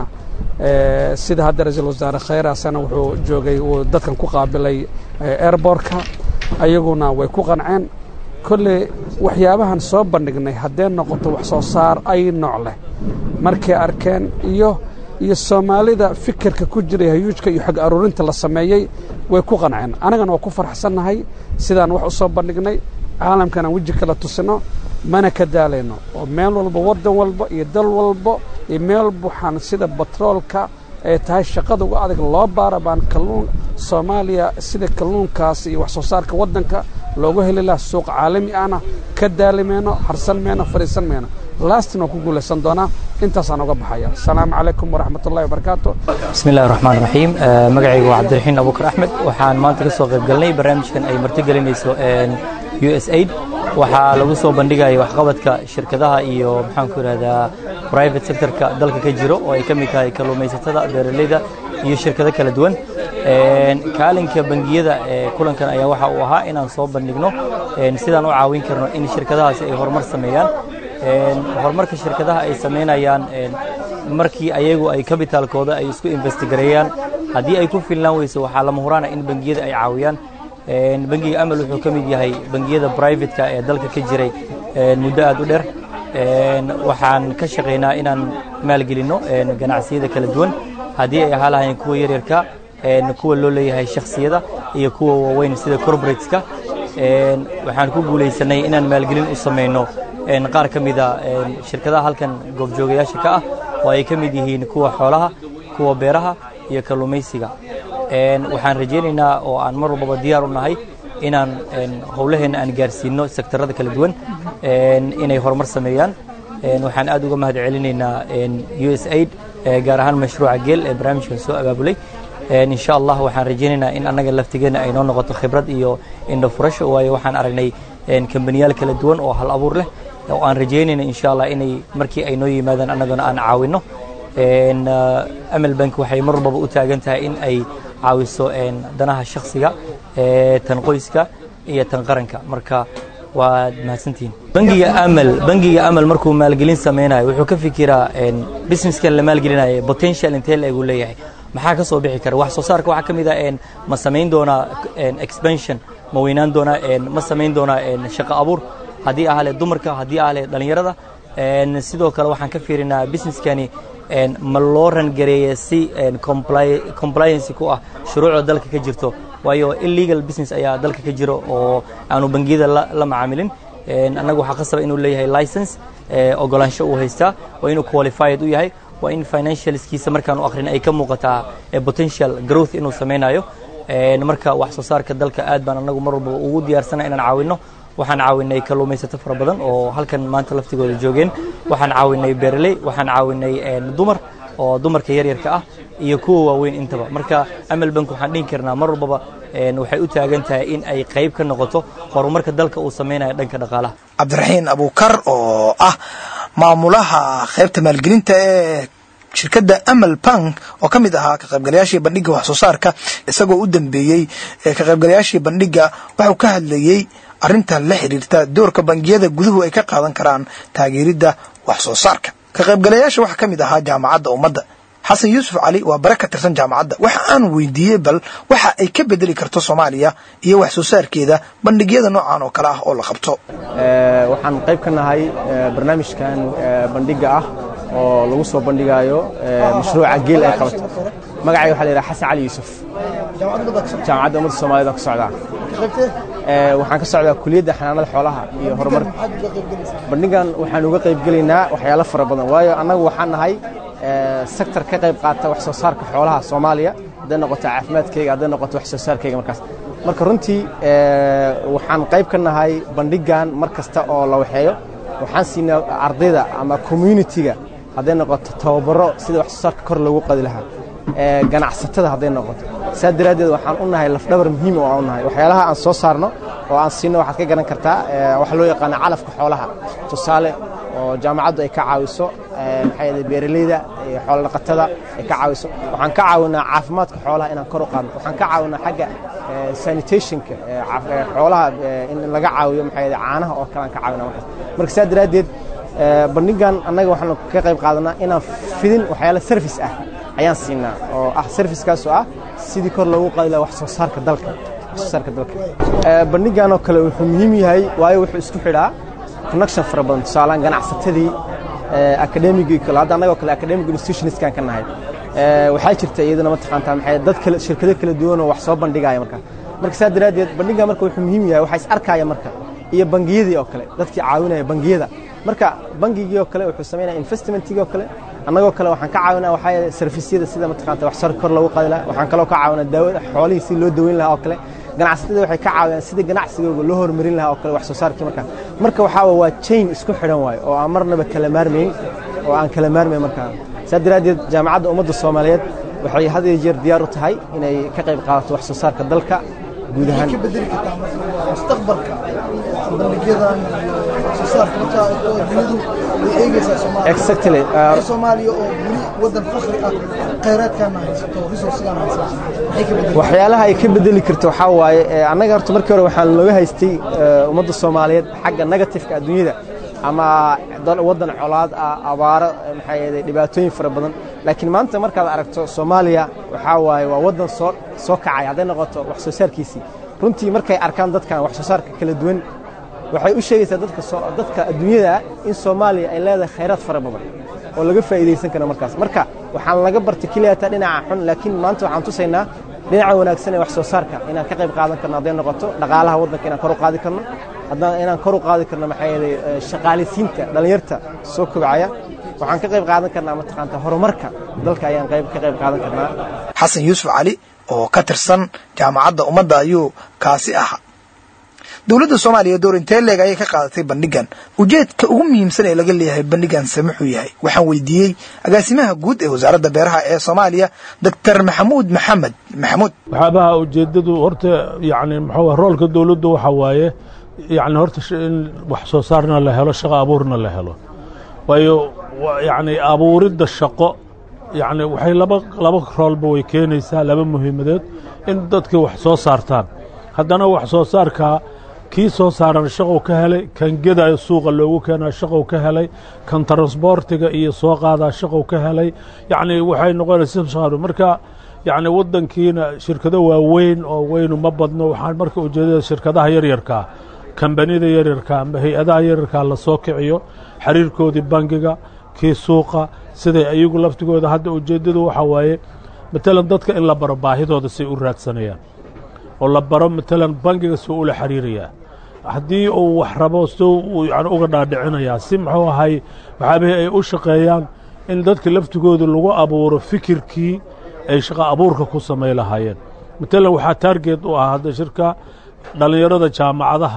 sida hadda ra-iisul wasaare khayr asana wuxuu joogay uu dadkan ku qaabilay airbortka ayaguna way ku qanceen kolley waxyaabahan soo bandhignay haddee noqoto wax soo saar ay nooc leh markay arkeen iyo iyo soomaalida fikirka ku jiray hayuujka iyo xog aruurinta la sameeyey way ku qanceen annagana waa ku farxsannahay sidaan wax u soo bandhignay caalamkan aan weji kala tusino mana ka daalayno oo meel walba waddan walba iyo dal walba iyo meel waxaan sida batroolka ay tahay shaqada uga adag loo baara baan kalluun soomaaliya sida kalluunkaas iyo wax soo saarka waddanka loogu heli laha suuq caalami ahna ka daalimayno harsan mayno fadhiisan mayno laastin waa ku guulaysan doonaa intaasaan uga baxaya asalaamu calaykum waraxmat ullahi wabarakaatu bismi illahi raxmaan raxiim magacaygu waa cabdiraxiin abubakar axmed waxaan maanta ka soo qayb galnay barnaamijkan ay martigelinayso u s aid waxaa lagu soo bandhigaya waxqabadka shirkadaha iyo maxaanku ihahdaa private sectorka dalka ka jiro oo ay ka mid tahay kalluumaysatada beeraleyda iyo shirkado kala duwan kaalinka bangiyada ee kulankan ayaa waxa uu ahaa inaan soo bandhigno sidaan u caawin karno in shirkadahaasi ay horumar sameeyaan horumarka shirkadaha ay samaynayaan markii ayagu ay kabitaalkooda ay isku investigareeyaan haddii ay ku filnaan weyso waxaa lama huraana in bangiyada ay caawiyaan bangiga amal wuxuu ka mid yahay bangiyada brivatka ee dalka ka jiray muddo aad u dheer waxaan ka shaqaynaa inaan maalgelinno ganacsiyada kala duwan haddii ay ahaa lahayn kuwa yaryarka kuwa loo leeyahay shakhsiyada iyo kuwa waaweyn sida corporateska waxaan ku guulaysanay inaan maalgelin u samayno qaar ka mida shirkadaha halkan goobjoogayaasha ka ah oo ay ka mid yihiin kuwa xoolaha kuwa beeraha iyo kalluumaysiga waxaan rajaynaynaa oo aan mar walbaba diyaar u nahay inaan howlaheenna aan gaarsiino sektarada kala duwan inay horumar sameeyaan waxaan aad uga mahad celinaynaa u s aid gaar ahaan mashruuca geel ee barnaamijkan soo abaabulay insha allah waxaan rajaynaynaa in annaga laftigeena ay noo noqoto khibrad iyo indho furasho waayo waxaan aragnay kambaniyaal kala duwan oo hal abuur leh oo aan rajaynayna insha allah inay markii ay noo yimaadaan annaguna aan caawinno amal bank waxay mar walbaba u taagan tahay in ay caawiso danaha shakhsiga tan qoyska iyo tan qaranka marka waad mahadsantihiin bangiga amal bangiga amal markuu maalgelin sameynayo wuxuu ka fikiraa businesskan la maalgelinayo potential intee la egu leeyahay maxaa ka soo bixi kara wax soo saarka waxaa ka mid ah ma samayn doonaa expansion ma weynaan doonaa ma samayn doonaa shaqo abuur haddii ahale dumarka haddii ahale dhallinyarada sidoo kale waxaan ka fiirinaa businesskani ma loo rangareeya si compliance ku ah shuruucda dalka ka jirto waayo illegal business ayaa dalka ka jiro oo aanu bangiyada la macaamilin annaga waxaa qasaba inuu leeyahay license ogolaansho uu haystaa waa inuu qualified u yahay waa in financialskiisa markaan u akrin ay ka muuqataa potential growth inuu samaynayo marka wax soo saarka dalka aad baan annagu mar walba ugu diyaarsana inaan caawinno waxaan caawinay kalluumaysato fara badan oo halkan maanta laftigooda joogeen waxaan caawinay beeraley waxaan caawinay dumar oo dumarka yaryarka ah iyo kuwa waaweyn intaba marka amal bank waxaan dhihi karnaa mar walbaba waxay u taagan tahay in ay qayb ka noqoto horumarka dalka uu samaynayo dhanka dhaqaalaha cabdiraxiin abuukar oo ah maamulaha qaybta maalgelinta ee shirkadda amal bank oo ka mid ahaa ka qaybgalayaashii bandhigga wax soo saarka isagoo u dambeeyey ka qaybgalayaashii bandhigga waxuu ka hadlayey arrintan la xidhiirta doorka bangiyada guduhu ay ka qaadan karaan taageeridda wax soo saarka ka qaybgalayaasha waxaa ka mid ahaa jaamacadda ummadda xasan yuusuf cali waa bare ka tirsan jaamacadda waxa aan weydiiyey bal waxa ay ka bedeli karto soomaaliya iyo wax soo saarkeeda bandhigyada noocan oo kale ah oo la qabto waxaan qayb ka nahay barnaamijkan bandhiga ah oo lagu soo bandhigayo mashruuca geel ay qabato magacay waxaa la yidhaha xasan cali yuusuf jaamacadda ummadda soomaaliyed aan ka socdaa waxaan ka socdaa kuliyadda xanaanada xoolaha iyo horumarka bandhigan waxaan uga qayb gelaynaa waxyaalo fara badan waayo annagu waxaan nahay sektor ka qayb qaata wax soo saarka xoolaha soomaaliya hadday noqoto caafimaadkayga hadday noqoto wax soo saarkayga markaas marka runtii waxaan qayb ka nahay bandhigan mar kasta oo la waxeeyo waxaan siinaa ardayda ama communitiga hadday noqoto tababaro sida wax soo saarka kor loogu qadi lahaa ganacsatada hadday noqoto saa daraaddeed waxaan u nahay lafdhabar muhiim oo aan u nahay waxyaalaha aan soo saarno oo aan siinno waxaad ka garan kartaa waxa loo yaqaana calafka xoolaha tusaale oo jaamacaddu ay ka caawiso maxaa yeelay beeralayda iyo xoolo dhaqatada ay ka caawiso waxaan ka caawinaa caafimaadka xoolaha inaan kor u qaadno waxaan ka caawinaa xagga sanitationka xoolaha in laga caawiyo maxaa yeelay caanaha oo kale aan ka caawinaa markaas marka saa daraaddeed bandhigan annaga waxaanu ka qayb qaadanaa inaan fidin waxyaala service ah ayaan siinaa oo ah servicekaas oo ah sidii kor loogu qaadi lahaa wax soo saarka dalka wax soo saarka dalka bandhigan oo kale wuxuu muhiim yahay waayo wuxuu isku xidhaa connection fara badan tusaalaan ganacsatadii academigii kale hadda annagoo kale academic institutionskan ka nahay waxaa jirta iyadana mataqaantaa maxay dad kale shirkado kala duwan oo wax soo bandhigaya marka marka saa daraaddeed bandhigan marka wuxuu muhiim yahay waxaa is arkaya marka iyo bangiyadii oo kale dadkii caawinaya bangiyada marka bangigii oo kale wuxuu samaynaya investmentigii oo kale annagoo kale waxaan ka caawinaa waxaa yeelay servisyada sida mataqaanta wax sar kor loogu qaadi lahaa waxaan kaloo ka caawinaa daawada xoolihii si loo daweyn lahaa oo kale ganacsatada waxay ka caawiyaan sida ganacsigooga loo horumarin lahaa oo kale wax soo saarkii marka marka waxaa waa chain isku xidhan waayo oo aan marnaba kala maarmayn oo aan kala maarmayn markaa saa daraaddeed jaamacadda ummadda soomaaliyeed waxay had iyo jeer diyaar u tahay inay ka qayb qaadato wax soo saarka dalka guud ahaan ka bedeli kartaa mustaqbalka bandhigyadan soo saarka marka dunidu way eegaysaa soomaaliya exactly soomaaliya oo weli wadan fakri ah khayraadkaana haysato resourcegaan haysato maxay ka bedeli waxyaalaha ay ka bedeli karto waxaa waaye annaga horta markii hore waxaan looga haystay ummadda soomaaliyeed xagga negatifeka adduunyada ama waddan colaad ah abaaro maxaa yeelay dhibaatooyin fara badan laakiin maanta markaad aragto soomaaliya waxaa waaye waa waddan soo soo kacay hadday noqoto wax soo saarkiisii runtii markay arkaan dadkan wax soo saarka kala duwan waxay u sheegaysaa dadka dadka adduunyada in soomaaliya ay leedahay khayraad fara badan oo laga faa'iidaysan karo markaas marka waxaan laga bartay keliyaata dhinaca xun laakiin maanta waxaan tusaynaa dhinaca wanaagsan ee wax soo saarka inaan ka qayb qaadan karno hadday noqoto dhaqaalaha waddanka inaan kor u qaadi karno haddana inaan kor u qaadi karno maxaa yeelay shaqaalisiinta dhallinyarta soo kobcaya waxaan ka qayb qaadan karnaa mataqaanta horumarka dalka ayaan qayb ka qayb qaadan karnaa xasan yuusuf cali oo ka tirsan jaamacadda ummadda ayuu kaasi ahaa dowladda soomaaliya door intee leeg ayay ka qaadatay bandhigan ujeedka ugu muhiimsan ee laga leeyahay bandhigan se muxuu yahay waxaan weydiiyey agaasimaha guud ee wasaaradda beeraha ee soomaaliya doctor maxamuud maxamed maxamuud waxyaabaha ujeeddadu horta yacni maxaa roolka dowladdu waxa waaye yacni horta in wax soo saarna la helo shaqo abuurna la helo waayo yacni abuuridda shaqo yacni waxay laba laba roolba way keenaysaa laba muhiimadeed in dadkii wax soo saartaan haddana wax soo saarkaa kii soo saaran shaqow ka helay kan gedayo suuqa loogu keenaa shaqow ka helay kan transbortiga iyo soo qaadaa shaqow ka helay yacni waxay noqonaysa marka yacni waddankiina shirkado waaweyn oo weynu ma badno waxaan marka ujeedada shirkadaha yaryarkaa kambanida yaryarka amba hay-adaha yaryarkaa la soo kiciyo xiriirkoodii bangiga kii suuqa siday ayagu laftigooda hadda ujeeddadu waxaa waaye matalan dadka in la baro baahidooda say u raadsanayaan oo la baro matalan bangiga suu ula xiriirayaa haddii uu wax rabo suu uu yani uga dhaadhicinayaa si muxuu ahay waxaabihii ay u shaqeeyaan in dadka laftigooda lagu abuuro fikirkii ay shaqo abuurka ku samay lahaayeen matalan waxaa taarget u ah hadda shirka dhallinyarada jaamacadaha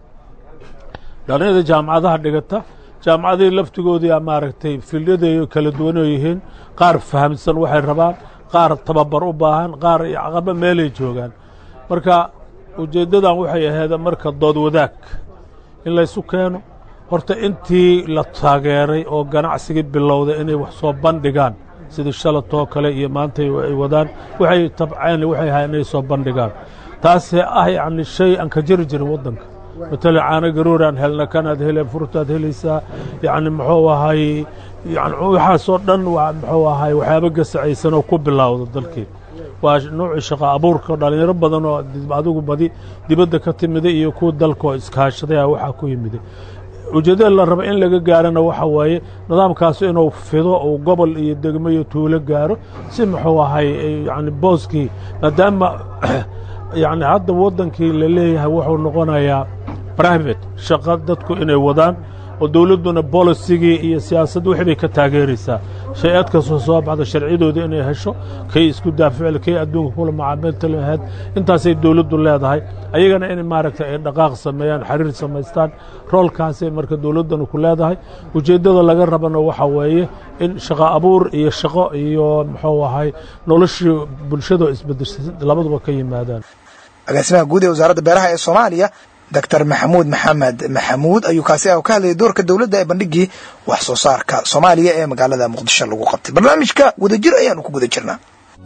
dhallinyarada jaamacadaha dhigata jaamacadihii laftigoodii a maaragtay filyaday kala duwanoo yihiin qaar fahamsan waxay rabaan qaar tababar u baahan qaar caqaba meelay joogaan marka ujeeddadan waxay ahayd marka dood wadaag in laysu keeno horta intii la taageeray oo ganacsigii bilowday inay wax soo bandhigaan sidii shalatoo kale iyo maanta ay wadaan waxay tabceen waxay ahaa inay soo bandhigaan taasee ah yacni shay aan ka jiri jirin waddanka matalan caano garooraan helna kanaad heleen furtaad helaysaa yacni muxuu ahay yani waxaasoo dhan waa muxuu ahay waxyaaba gasacaysan oo ku bilowda dalkii waa nuucii shaqo abuurka dhalinyaro badan oo adigu badi dibadda ka timiday iyo kuwa dalka oo iskaashaday a waxaa ku yimiday ujeeddada la raba in laga gaarana waxa waaye nidaamkaas inuu fido uu gobol iyo degmo iyo tuulo gaaro si muxuu ahay yani booskii maadaama yani hadda waddankii la leeyahay wuxuu noqonayaa private shaqo dadku inay wadaan oo dowladduna bolisigii iyo siyaasad wixii bay ka taageeraysaa shay-ad kastoo soo baxda sharciyadooda inay hesho kay isku daaficil kay adduunka kula macaamilta lahayd intaasay dowladdu leedahay ayagana in maaragtay ay dhaqaaq sameeyaan xiriir samaystaan roolkaasay marka dowladdanu ku leedahay ujeeddada laga rabana waxa weeye in shaqo abuur iyo shaqo iyo muxuu ahay noloshii bulshada isbedeshay labaduba ka yimaadaan agaasimaha guud ee wasaaradda beeraha ee soomaaliya doctor maxamuud maxamed maxamuud ayuu kaasi ah ka hadlayay doorka dowladda ee bandhigii wax soo saarka soomaaliya ee magaalada muqdisho lagu qabtay barnaamijka wadajir ayaanu ku guda jirnaa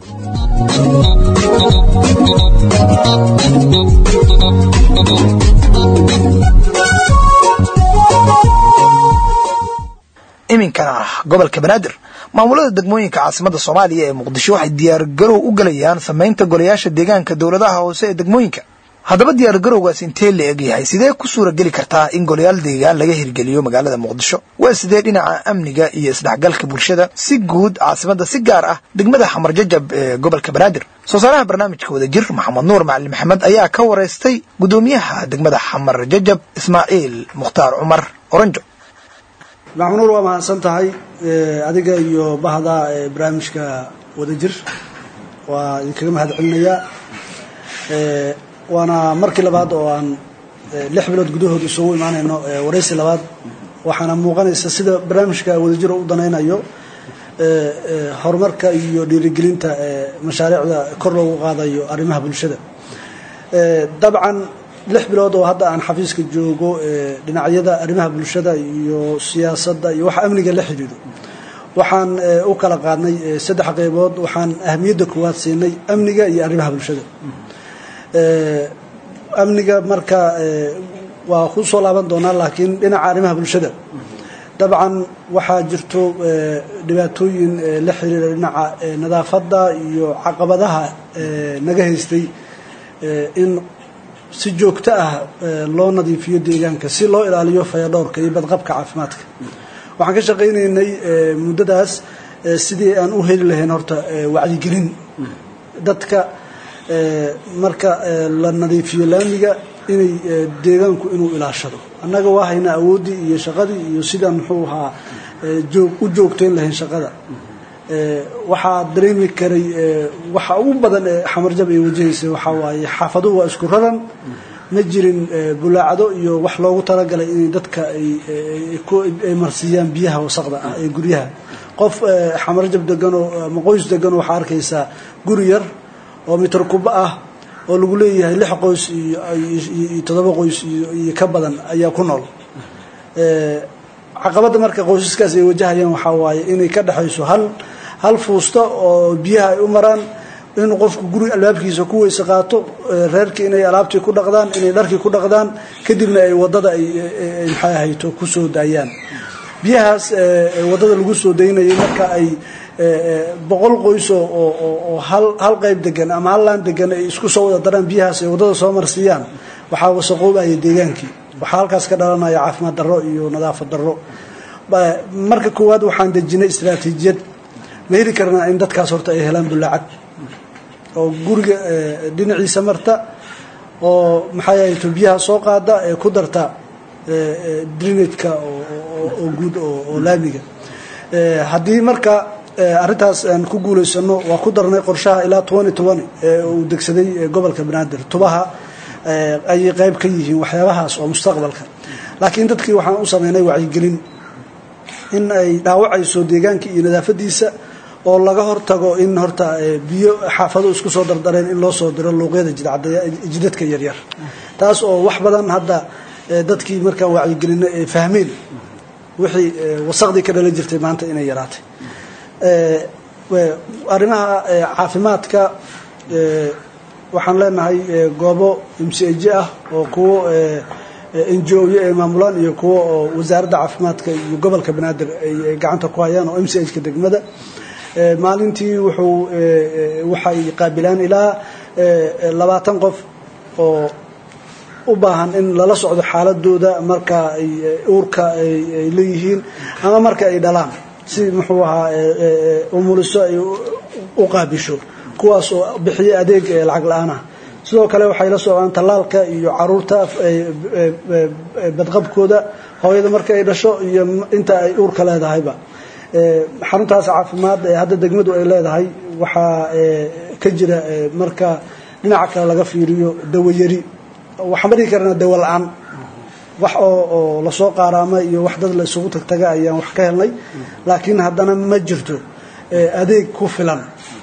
iminkana ah gobolka banaadir maamulada degmooyinka caasimada soomaaliya ee muqdisho waxay diyaargarow u galayaan samaynta golayaasha deegaanka dowladaha hoose ee degmooyinka haddaba diyaargarowgaas intee la eg yahay sidee ku suura geli kartaa in golayaal deegaan laga hirgeliyo magaalada muqdisho waa sidee dhinaca amniga iyo isdhexgalka bulshada si guud caasimada si gaar ah degmada xamar jajab ee gobolka banaadir soo saaraha barnaamijka wadajir maxamed nuur macalin maxamed ayaa ka wareystay gudoomiyaha degmada xamar jajab ismaaciil mukhtaar cumar oranjo maxmunuur waa mahadsan tahay adiga iyo bahda barnaamijka wadajir waa idinkaga mahad celinayaa waana markii labaad oo aan lix bilood gudahood isugu imaanayno waraysi labaad waxaana muuqanaysa sida barnaamijka wadajiro u danaynayo horumarka iyo dhiirigelinta mashaariicda kor loogu qaadayo arrimaha bulshada dabcan lix bilood oo hadda aan xafiiska joogo dhinacyada arrimaha bulshada iyo siyaasadda iyo waxa amniga la xidhiidho waxaan u kala qaadnay saddex qaybood waxaan ahamiyadda koowaad siinay amniga iyo arrimaha bulshada amniga marka waa ku soo laaban doonaa laakiin dhinaca arrimaha bulshada dabcan waxaa jirto dhibaatooyin la xiriira dhinaca nadaafadda iyo caqabadaha naga haystay in si joogto ah loo nadiifiyo deegaanka si loo ilaaliyo fayadhowrka iyo badqabka caafimaadka waxaan ka shaqaynaynay muddadaas sidii aan u heli lahayn horta wacyigelin dadka marka la nadiifiyo laamiga inay deegaanku inuu ilaashado annaga waa haynaa awooddii iyo shaqadii iyo sidaan muxuu ahaa u joogtayn lahayn shaqada waxaa dareemi karay waxa ugu badan ee xamarjab ay wajahaysay waxaa waaye xaafaduhu waa isku raran ma jirin bulaacdo iyo wax loogu talagalay inay dadka ay marsiiyaan biyaha wasaqda ah ee guryaha qof xamarjab deganoo ama qoys deganoo waxaa arkaysaa guri yar oo mitar kuba ah oo lagu leeyahay lix qoys iyo toddoba qoys iyo ka badan ayaa ku nool caqabadda marka qoysaskaas ay wajahayaan waxaa waaye inay ka dhexayso hal hal fuusta oo biyaha ay u maraan inuu qofku guri albaabkiisa ku weyse qaato reerkii inay alaabtii ku dhaqdaan inay dharkii ku dhaqdaan kadibna ay wadada ay maxay ahayto ku soo daayaan biyahaas wadada lagu soo daynayay marka ay boqol qoys oo hal qayb degan ama hal laan degan ay isku soo wada daraan biyahaas ay wadada soo marsiiyaan waxaa wasaqoobaya deegaankii waxaa halkaas ka dhalanaya caafimaad darro iyo nadaafad darro marka koowaad waxaan dejinay istraatiijiyad ma heli karnaa in dadkaas horta ay helaan bulaacad oo guriga dhinaciisa marta oo maxay ahayto biyaha soo qaada ee ku darta drinageka oo guud oo laamiga haddii marka arrintaas aan ku guulaysano waa ku darnay qorshaha ilaa twenty twenty ee uu degsaday gobolka banaadir tubaha ayay qayb ka yihiin waxyaabahaas oo mustaqbalka laakiin dadkii waxaan u sameynay wacyigelin in ay dhaawacayso deegaanka iyo nadaafadiisa oo laga hortago in horta biyo xaafado isku soo dardareen in loo soo diro luuqyada jidadka yaryar taas oo wax badan hadda dadkii markaa wacyigelina ay fahmeen wixii wasaqdii ka dhalan jirtay maanta inay yaraatay arrimaha caafimaadka waxaan leenahay goobo mcj ah oo kuwo ngo-yo ay maamulaan iyo kuwa oo wasaaradda caafimaadka iyo gobolka banaadir ay gacanta ku hayaan oo m c h ka degmada maalintii wuxuu waxay qaabilaan ilaa labaatan qof oo u baahan in lala socdo xaaladooda marka ay uurka ay leeyihiin ama marka ay dhalaan si muxuu ahaa umuliso ay u qaabisho kuwaas oo bixiya adeeg lacag la-aanah sidoo kale waxay la socdaan tallaalka iyo caruurta badqabkooda hooyada marka ay dhasho iyo inta ay uurka leedahayba xaruntaas caafimaad ee hadda degmadu ay leedahay waxaa ka jira marka dhinaca kale laga fiiriyo dawayari waxaan ma dhihi karnaa dawo la-aan wax oo oo lasoo qaaraama iyo wax dad la isugu tagtaga ayaan wax ka helnay laakiin haddana ma jirto adeeg ku filan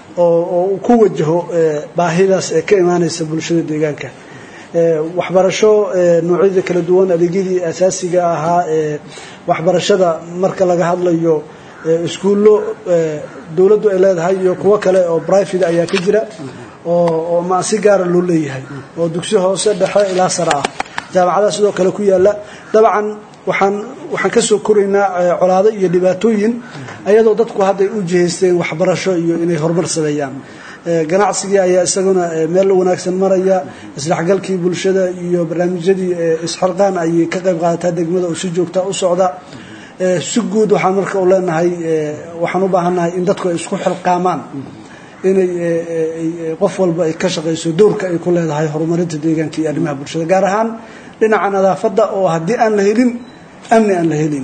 oo ku wajaho baahidaas ee ka imaanaysa bulshada deegaanka waxbarasho noocyada kala duwan adeegyadii asaasiga ahaa ee waxbarashada marka laga hadlayo iskuullo dowladdu ay leedahay iyo kuwo kale oo brivate ayaa ka jira oo ma si gaara loo leeyahay oo dugsi hoose dhexe ilaa sare ah jaamacadaha sidoo kale ku yaala dabcan waxaan waxaan ka soo koraynaa colaado iyo dhibaatooyin ayadoo dadku hadday u jihaysteen waxbarasho iyo inay horumar sameeyaan ganacsigii ayaa isaguna meel wanaagsan maraya isdhexgalkii bulshada iyo barnaamijyadii isxilqaan ayay ka qayb qaadataa degmada oo si joogta u socda si guud waxaan marka u leenahay waxaan u baahannahay in dadku ay isku xilqaamaan inay qof walba ay ka shaqayso dowrka ay ku leedahay horumarinta deegaanka iyo arrimaha bulshada gaar ahaan dhinaca nadaafadda oo haddii aan la helin amni aan la helin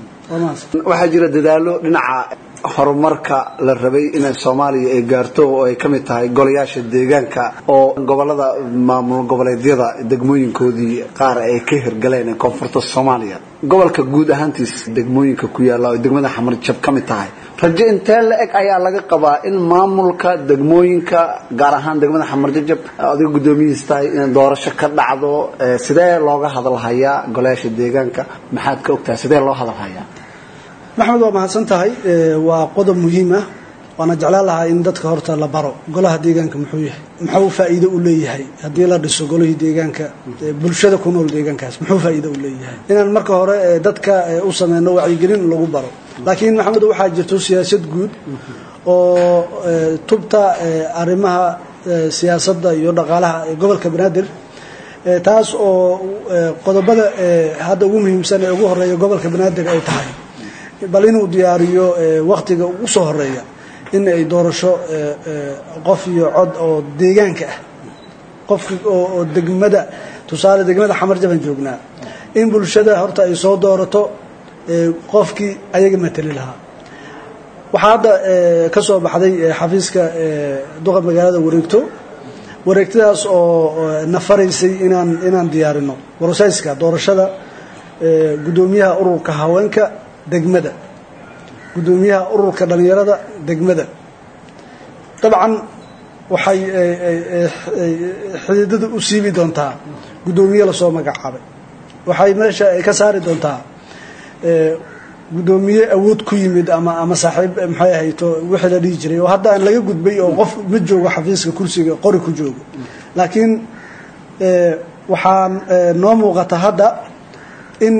waxaa jira dadaalo dhinaca horumarka la rabay inay soomaaliya ay gaarto oo ay ka mid tahay golayaasha deegaanka oo gobolada maamul goboleedyada degmooyinkoodii qaar ay ka hirgaleen ee koonfurta soomaaliya gobolka guud ahaantiis degmooyinka ku yaalla oo degmada xamarjab ka mid tahay rajo intee la eg ayaa laga qabaa in maamulka degmooyinka gaar ahaan degmada xamarjajab adiga guddoomiyihiis tahay in doorasho ka dhacdo sidee looga hadalhayaa golayaasha deegaanka maxaad ka ogtahay sidee loo hadalhayaa maxamed waa mahadsan tahay waa qodob muhiim ah waana jeclaan lahaa in dadka horta la baro golaha deegaanka muxuu yahay muxuu faa'iido u leeyahay haddii la dhiso golihii deegaanka bulshada ku nool deegaankaas muxuu faa'iido u leeyahay inaan marka hore dadka u sameyno wacyigelin lagu baro laakiin maxamed waxaa jirto siyaasad guud oo tubta arrimaha siyaasadda iyo dhaqaalaha ee gobolka banaadir taas oo qodobada hadda ugu muhiimsan ee ugu horeeya gobolka banaadir ay tahay bal inuu diyaariyo waktiga ugu soo horeeya in ay doorasho qof iyo cod oo deegaanka ah qofki oo degmada tusaale degmada xamarjaban joognaa in bulshada horta ay soo doorato qofkii ayaga mateli lahaa waxaa hadda ka soo baxday xafiiska duqa magaalada wareegto wareegtadaas oo na faraysay inaan inaan diyaarino warosayska doorashada guddoomiyaha ururka haweenka degmada guddoomiyaha ururka dhalinyarada degmada dabcan waxay xididada u siibi doontaa guddoomiye lasoo magacaabay waxay meesha ay ka saari doontaa guddoomiye awood ku yimid ama ama saaxiib maxay ahayto wixii la dhihi jiray oo hadda aan laga gudbay oo qof ma joogo xafiiska kursiga qori ku joogo laakiin waxaan noo muuqata hadda in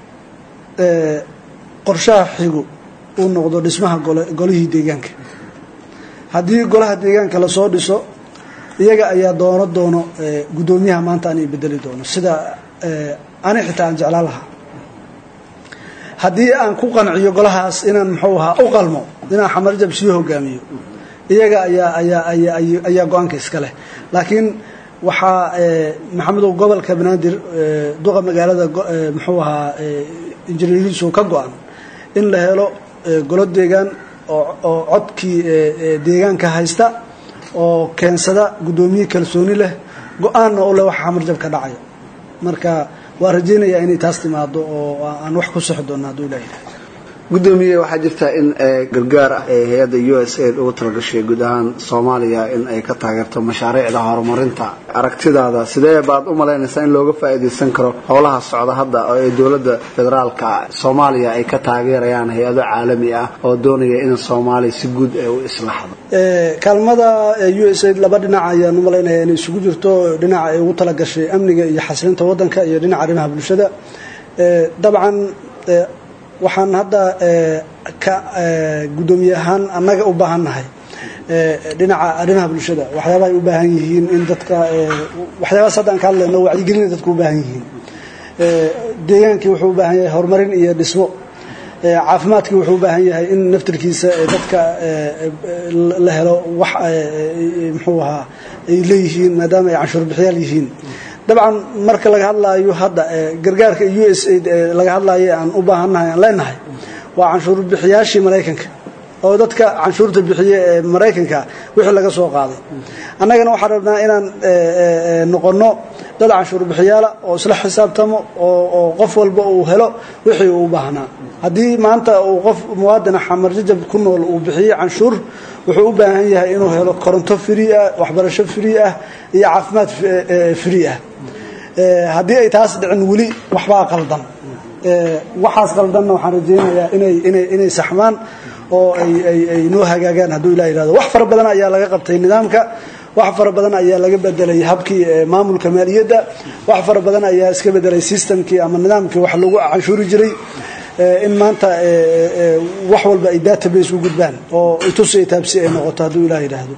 qorshaha xigu uu noqdo dhismaha golihii deegaanka haddii golaha deegaanka lasoo dhiso iyaga ayaa doono doono guddoomiyaha maanta anay bedeli doono sida ani xitaa aan jeclaan lahaa haddii aan ku qanciyo golahaas inaan muxuu ahaa u qalmo inaan xamarjab sii hogaamiyo iyaga ayaa ayaa ayaa ayaa go-aanka iska leh laakiin waxaa maxamedow gobolka banaadir duqa magaalada muxuu ahaa injineerihiisu ka go-an in la helo golo deegaan oo codkii deegaanka haysta oo keensada guddoomiye kalsooni leh go-aanna u leh waxa xamarjab ka dhacaya marka waa rajaynayaa inay taas timaado oo aan wax ku sixi doonno hadduu ilaah yidhaha gudoomiye waxaa jirta in gargaar ee hay-adda u s aid ugu talagashay guud ahaan soomaaliya in ay ka taageerto mashaariicda horumarinta aragtidaada sidee baad u malaynaysaa in looga faa'iidaysan karo howlaha socda hadda oo ay dowladda federaalka soomaaliya ay ka taageerayaan hay-ado caalami ah oo doonaya in soomaaliya si guud ay u islaxdo kaalmada u s aid laba dhinac ayaan u malaynaya inay isugu jirto dhinaca ay ugu talagashay amniga iyo xasilinta waddanka iyo dhinaca arrimaha bulshada dabcan waxaan hadda ka guddoomiye ahaan annaga u baahannahay dhinaca arrimaha bulshada waxyaabaha ay u baahan yihiin in dadka waxyaabahaas hadda aan ka hadlayno wacyigelina dadku u baahan yihiin deegaankii wuxuu u baahan yahay horumarin iyo dhismo caafimaadkii wuxuu u baahan yahay in naftirkiisa dadka la helo wax muxuu ahaa ay leeyihiin maadaama ay canshuur bixiyaal yihiin dabcan marka laga hadlaayo hadda gargaarka u s aid laga hadlaayo aan u baahannahay aan leenahay waa canshuur bixiyaashii maraykanka oo dadka canshuurta bixiye ee maraykanka wixii laga soo qaaday annagana waxaan rabnaa inaan noqonno dad canshuur bixiyaala oo isla xisaabtamo oo qof walba uu helo wixii uu baahnaa haddii maanta uu qof muwaadina xamar jajab ku nool uu bixiye canshuur wuxuu u baahan yahay inuu helo koronto free ah waxbarasho free ah iyo caafimaad free ah haddii ay taas dhicin weli waxbaa qaldan waxaas qaldanna waxaan rajaynayaa inay inay inay saxmaan oo ay ay ay noo hagaagaan hadduu ilaa yidhahdo wax fara badan ayaa laga qabtay nidaamka wax fara badan ayaa laga bedelay habkii maamulka maaliyadda wax fara badan ayaa iska bedelay systemkii ama nidaamkii wax lagu canshuuri jiray in maanta wax walba ay database u gudbaan oo itusi ay taabsi ay noqoto hadduu ilaa yidhaahdo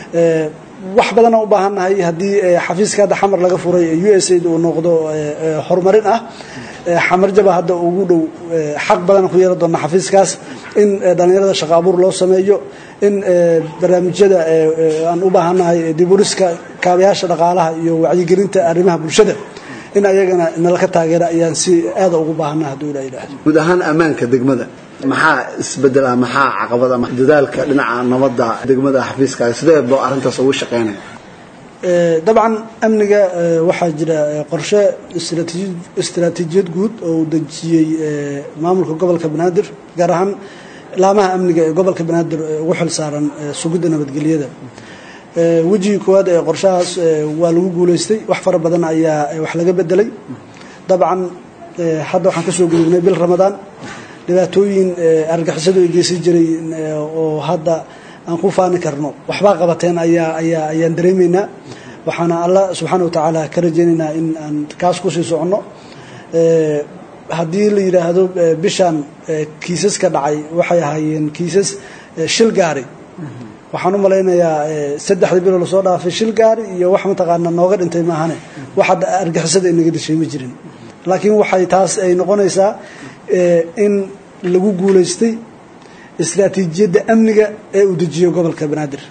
wax badana u baahannahay haddii xafiiska hadda xamar laga furay u s aid uu noqdo horumarin ah xamar jaba hadda ugu dhow xaq badana ku yeelan doona xafiiskaas in dhallinyarada shaqo abuur loo sameeyo in barnaamijyada aan u baahannahay diburiska kaabayaasha dhaqaalaha iyo wacyigelinta arrimaha bulshada in ayagana nalaka taageera ayaan si aada ugu baahannaha hadduu ilaa yidhaahdo guud ahaan ammaanka degmada maxaa isbedel ah maxaa caqabada dadaalka dhinaca nabadda degmada xafiiskaaga sidee boo arrintaas ugu shaqaynaya dabcan amniga waxaa jira qorshe istaraatiijiyad guud oo uu dejiyey maamulka gobolka banaadir gaar ahaan laamaha amniga ee gobolka banaadir ugu xil saaran sugidda nabadgelyada wejigii koowaad ee qorshahaas waa lagu guulaystay wax fara badan ayaa wax laga bedelay dabcan hadda waxaan ka soo gudubnay bil ramadaan dhibaatooyin argixisadu ay geysan jiray oo hadda aan ku faani karno waxbaa qabateen ayaa ayaa ayaan dareemaynaa waxaana allah subxaana wa tacaala ka rajaynaynaa in aan kaas kusii soconno haddii la yidhaahdo bishan kiisaska dhacay waxay ahaayeen kiisas shil gaari waxaan u malaynayaa saddexdii biloo lasoo dhaafay shil gaari iyo wax mataqaana nooga dhintay maahane wax hadda argixisada inaga dishay ma jirin laakiin waxay taas ay noqonaysaa in lagu guulaystay istraatiijiyadda amniga ee uu dejiyo gobolka banaadir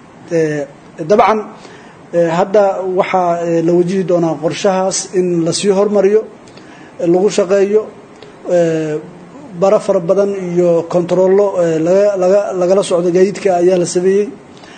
dabcan hadda waxaa la wajihi doonaa qorshahaas in lasii hormariyo lagu shaqeeyo bara fara badan iyo kontarollo lagala socdo gaadiidka ayaa la sameeyey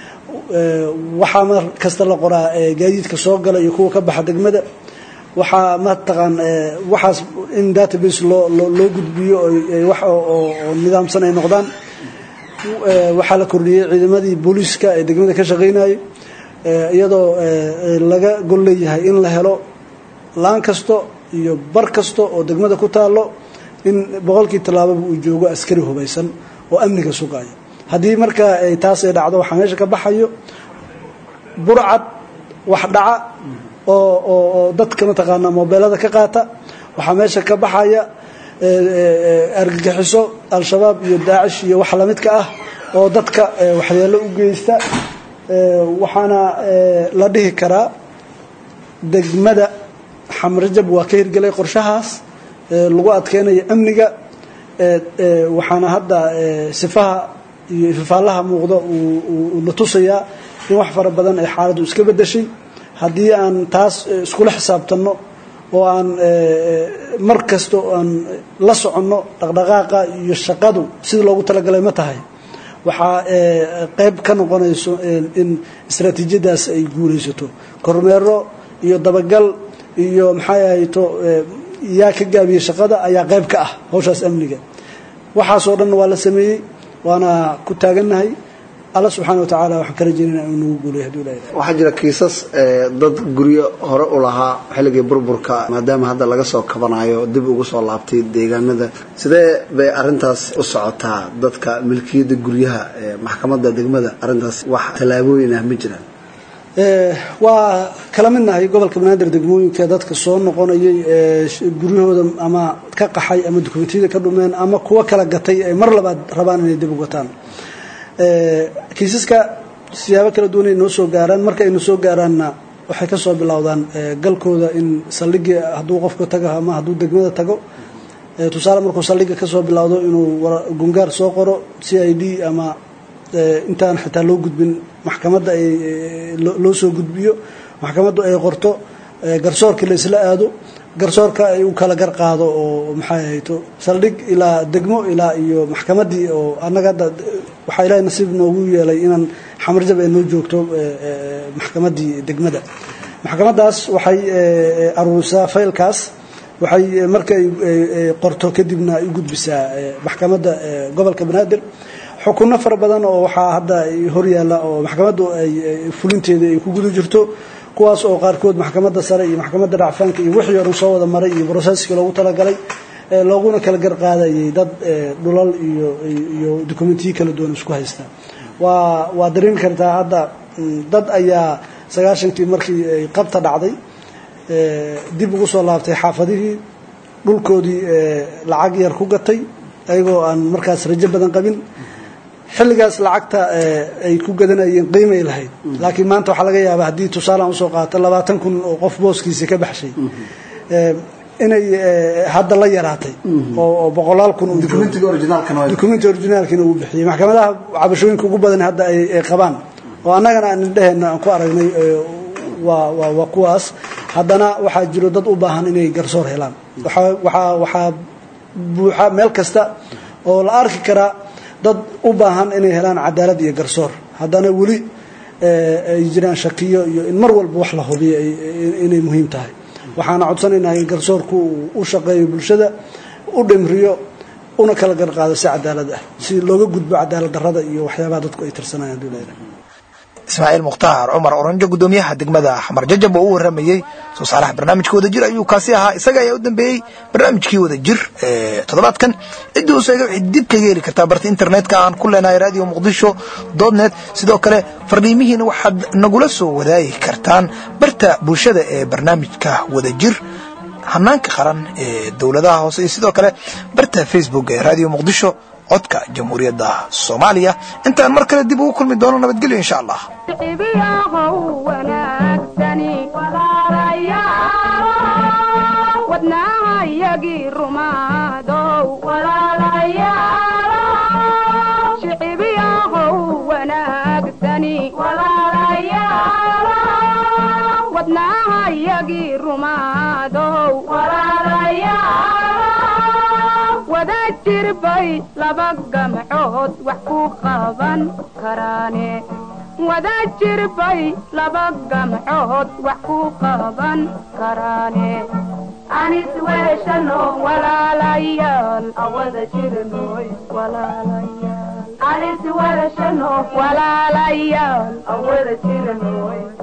waxaa mar kasta la qoraa gaadiidka soo gala iyo kuwa ka baxa degmada waxaa mataqaan waxaas in database loo loo gudbiyo wax oo nidaamsan ay noqdaan waxaa la kordhiyey ciidamadii booliiska ee degmada ka shaqaynayay iyadoo laga gol leeyahay in la helo laan kasto iyo bar kasta oo degmada ku taalo in boqolkii tallaababa uu joogo askari hubaysan oo amniga sugaya haddii marka taas ay dhacdo waxaa meesha ka baxayo burcad wax dhaca oo oo dadka mataqaanaa mobeelada ka qaata waxaa meesha ka baxaya argagixiso al-shabaab iyo daacish iyo wax lamidka ah oo dadka waxyeelo u geysta waxaana la dhihi karaa degmada xamrajab waa ka hirgelay qorshahaas lagu adkeynayo amniga waxaana hadda sifaha iyo ifafaalaha muuqda uu na tusayaa in wax fara badan ay xaaladdu iska bedeshay haddii aan taas iskula xisaabtanno oo aan mar kasta aan la soconno dhaqdhaqaaqa iyo shaqadu sidii loogu talagalay ma tahay waxaa qayb ka noqonayso in istraatiijiyadaas ay guulaysato kormeero iyo dabagal iyo maxay ahayto yaa ka gaabiyey shaqada ayaa qayb ka ah hawshaas amniga waxaasoo dhan waa la sameeyey waana ku taagannahay alla subxaana wa tacaala waxaan ka rajaynayna inuu nagu guuleyo hadduu ilahay waxaa jira kiisas ee, dad guryo hore u lahaa xilligii burburka maadaama hadda laga soo kabanayo dib ugu soo laabtay deegaanada sidee bay arintaas u socotaa dadka milkiyadda guryaha ee maxkamadda degmada arintaas wax tallaabooyin ah ma jiraan Ee, waa kala midnahay gobolka banaadir degmooyinka dadka soo noqonayay ee sh- guryahooda ama ka qaxay ama dukumentiyada ka dhumeen ama kuwa kala gatay ay mar labaad rabaan inay dib u gataan Ee, kiisaska siyaabo kala duwan ay noo soo gaaraan marka aynu soo gaaraanna waxay ka soo bilowdaan ee, galkooda in saldhigii hadduu qofka tago ama hadduu degmada tago ee, tusaale markuu saldhiga ka soo bilowdo inuu wara- gungaar soo qoro c i d ama ee, intaan xitaa loo gudbin maxkamadda ay ee, loo loo soo gudbiyo maxkamaddu ay qorto ee, garsoorka la isla aado garsoorka ay u kala gar qaado oo maxay ahayto saldhig ilaa degmo ilaa iyo maxkamaddii oo annaga hadda waxaa ilaahay nasiib noogu yeelay inaan xamarjab ay noo joogto ee, ee, maxkamaddii degmada maxkamaddaas waxay ee, aruurisaa faylkaas waxay ee, markay ee, ee, qorto kadibna ay u gudbisaa ee, maxkamadda ee, gobolka banaadir xukunno fara badan oo waxaa hadda ay horyaalla oo maxkamaddu ay ay fulinteeda ay ku guda jirto kuwaas oo qaarkood maxkamadda sare iyo maxkamadda dhacfaanka iyo wixii oo dhan soo wada maray iyo broseski loogu talagalay ee looguna kala gar qaadayay dad ee, dhulal iyo iyo dokumentiyo kala duwan isku haysta waa waa dareemi kartaa hadda mm, dad ayaa sagaashankii markii ay qabta dhacday ee, dib ugu soo laabtay xaafadihii dhulkoodii ee, lacag yar ku gatay ayagoo aan markaas rajo badan qabin xilligaas lacagta ee, ay ku gadanayeen qiimay lahayd laakiin maanta waxaa laga yaabaa haddii tusaalaan usoo qaato labaatan kun oo qof booskiisa ka baxshay ee, inay ee, hadda la yaraatay oo oo boqolaal kun uu Documentiga originalkana waa- documenti originaalkiina uu bixiyey maxkamadaha cabashooyinka ugu badan hadda ay ay qabaan oo annagana aan indhaheenna aan ku aragnay ee, waa waa waa kuwaas haddana waxaa jiro dad u baahan inay garsoor helaan waxaa waxaa waxaa buuxa meel kasta oo la arki karaa dad u baahan inay helaan cadaalad iyo garsoor haddana weli ee, ay jiraan shakiyo iyo in mar walba wax la hubiyo ay- ay- inay muhiim tahay waxaana codsanaynaa in garsoorku uu u shaqeeyo bulshada u dhimriyo una kala garqaado si cadaalad ah si looga gudbo cadaalad darrada iyo waxyaabaha dadku ay tirsanayaan hadduu leeyahay ismaaciil mukhtaar cumar oranjo gudoomiyaha degmada xamar jajab oo u waramayey soo saaraha barnaamijka wadajir ayuu kaasi ahaa isaga ayaa u dambeeyey barnaamijkii wadajir ee toddobaadkan ciddii u sheegay waxay dib kaga heli kartaa barta internetka aan ku leenahay radio muqdisho net sidoo kale fardhiimihiina waxaad nagula soo wadaagi kartaan barta bulshada ee barnaamijka wadajir hanaanka qaran ee dowladaha hoose iyo sidoo kale barta facebook ee radio muqdisho codka jamhuuriyadda soomaaliya intaan mar kale dib ugu kulmi doono nabadgelyo insha allah cibiyahow wanaagsani walaalayaal wadnaahayagii rumaadow walaalayaal shicibiyahow wanaagsani walaalayaal wadnaahayagii rumaadow walaalayaal wada jirbay laba gamcood wax ku qaban karaane wada jirbay laba gamcood wax ku qaban karaane anis weeshano walaalayaal awada jirnoy walaalayaal anis weeshano walaalayaal awada jirnoy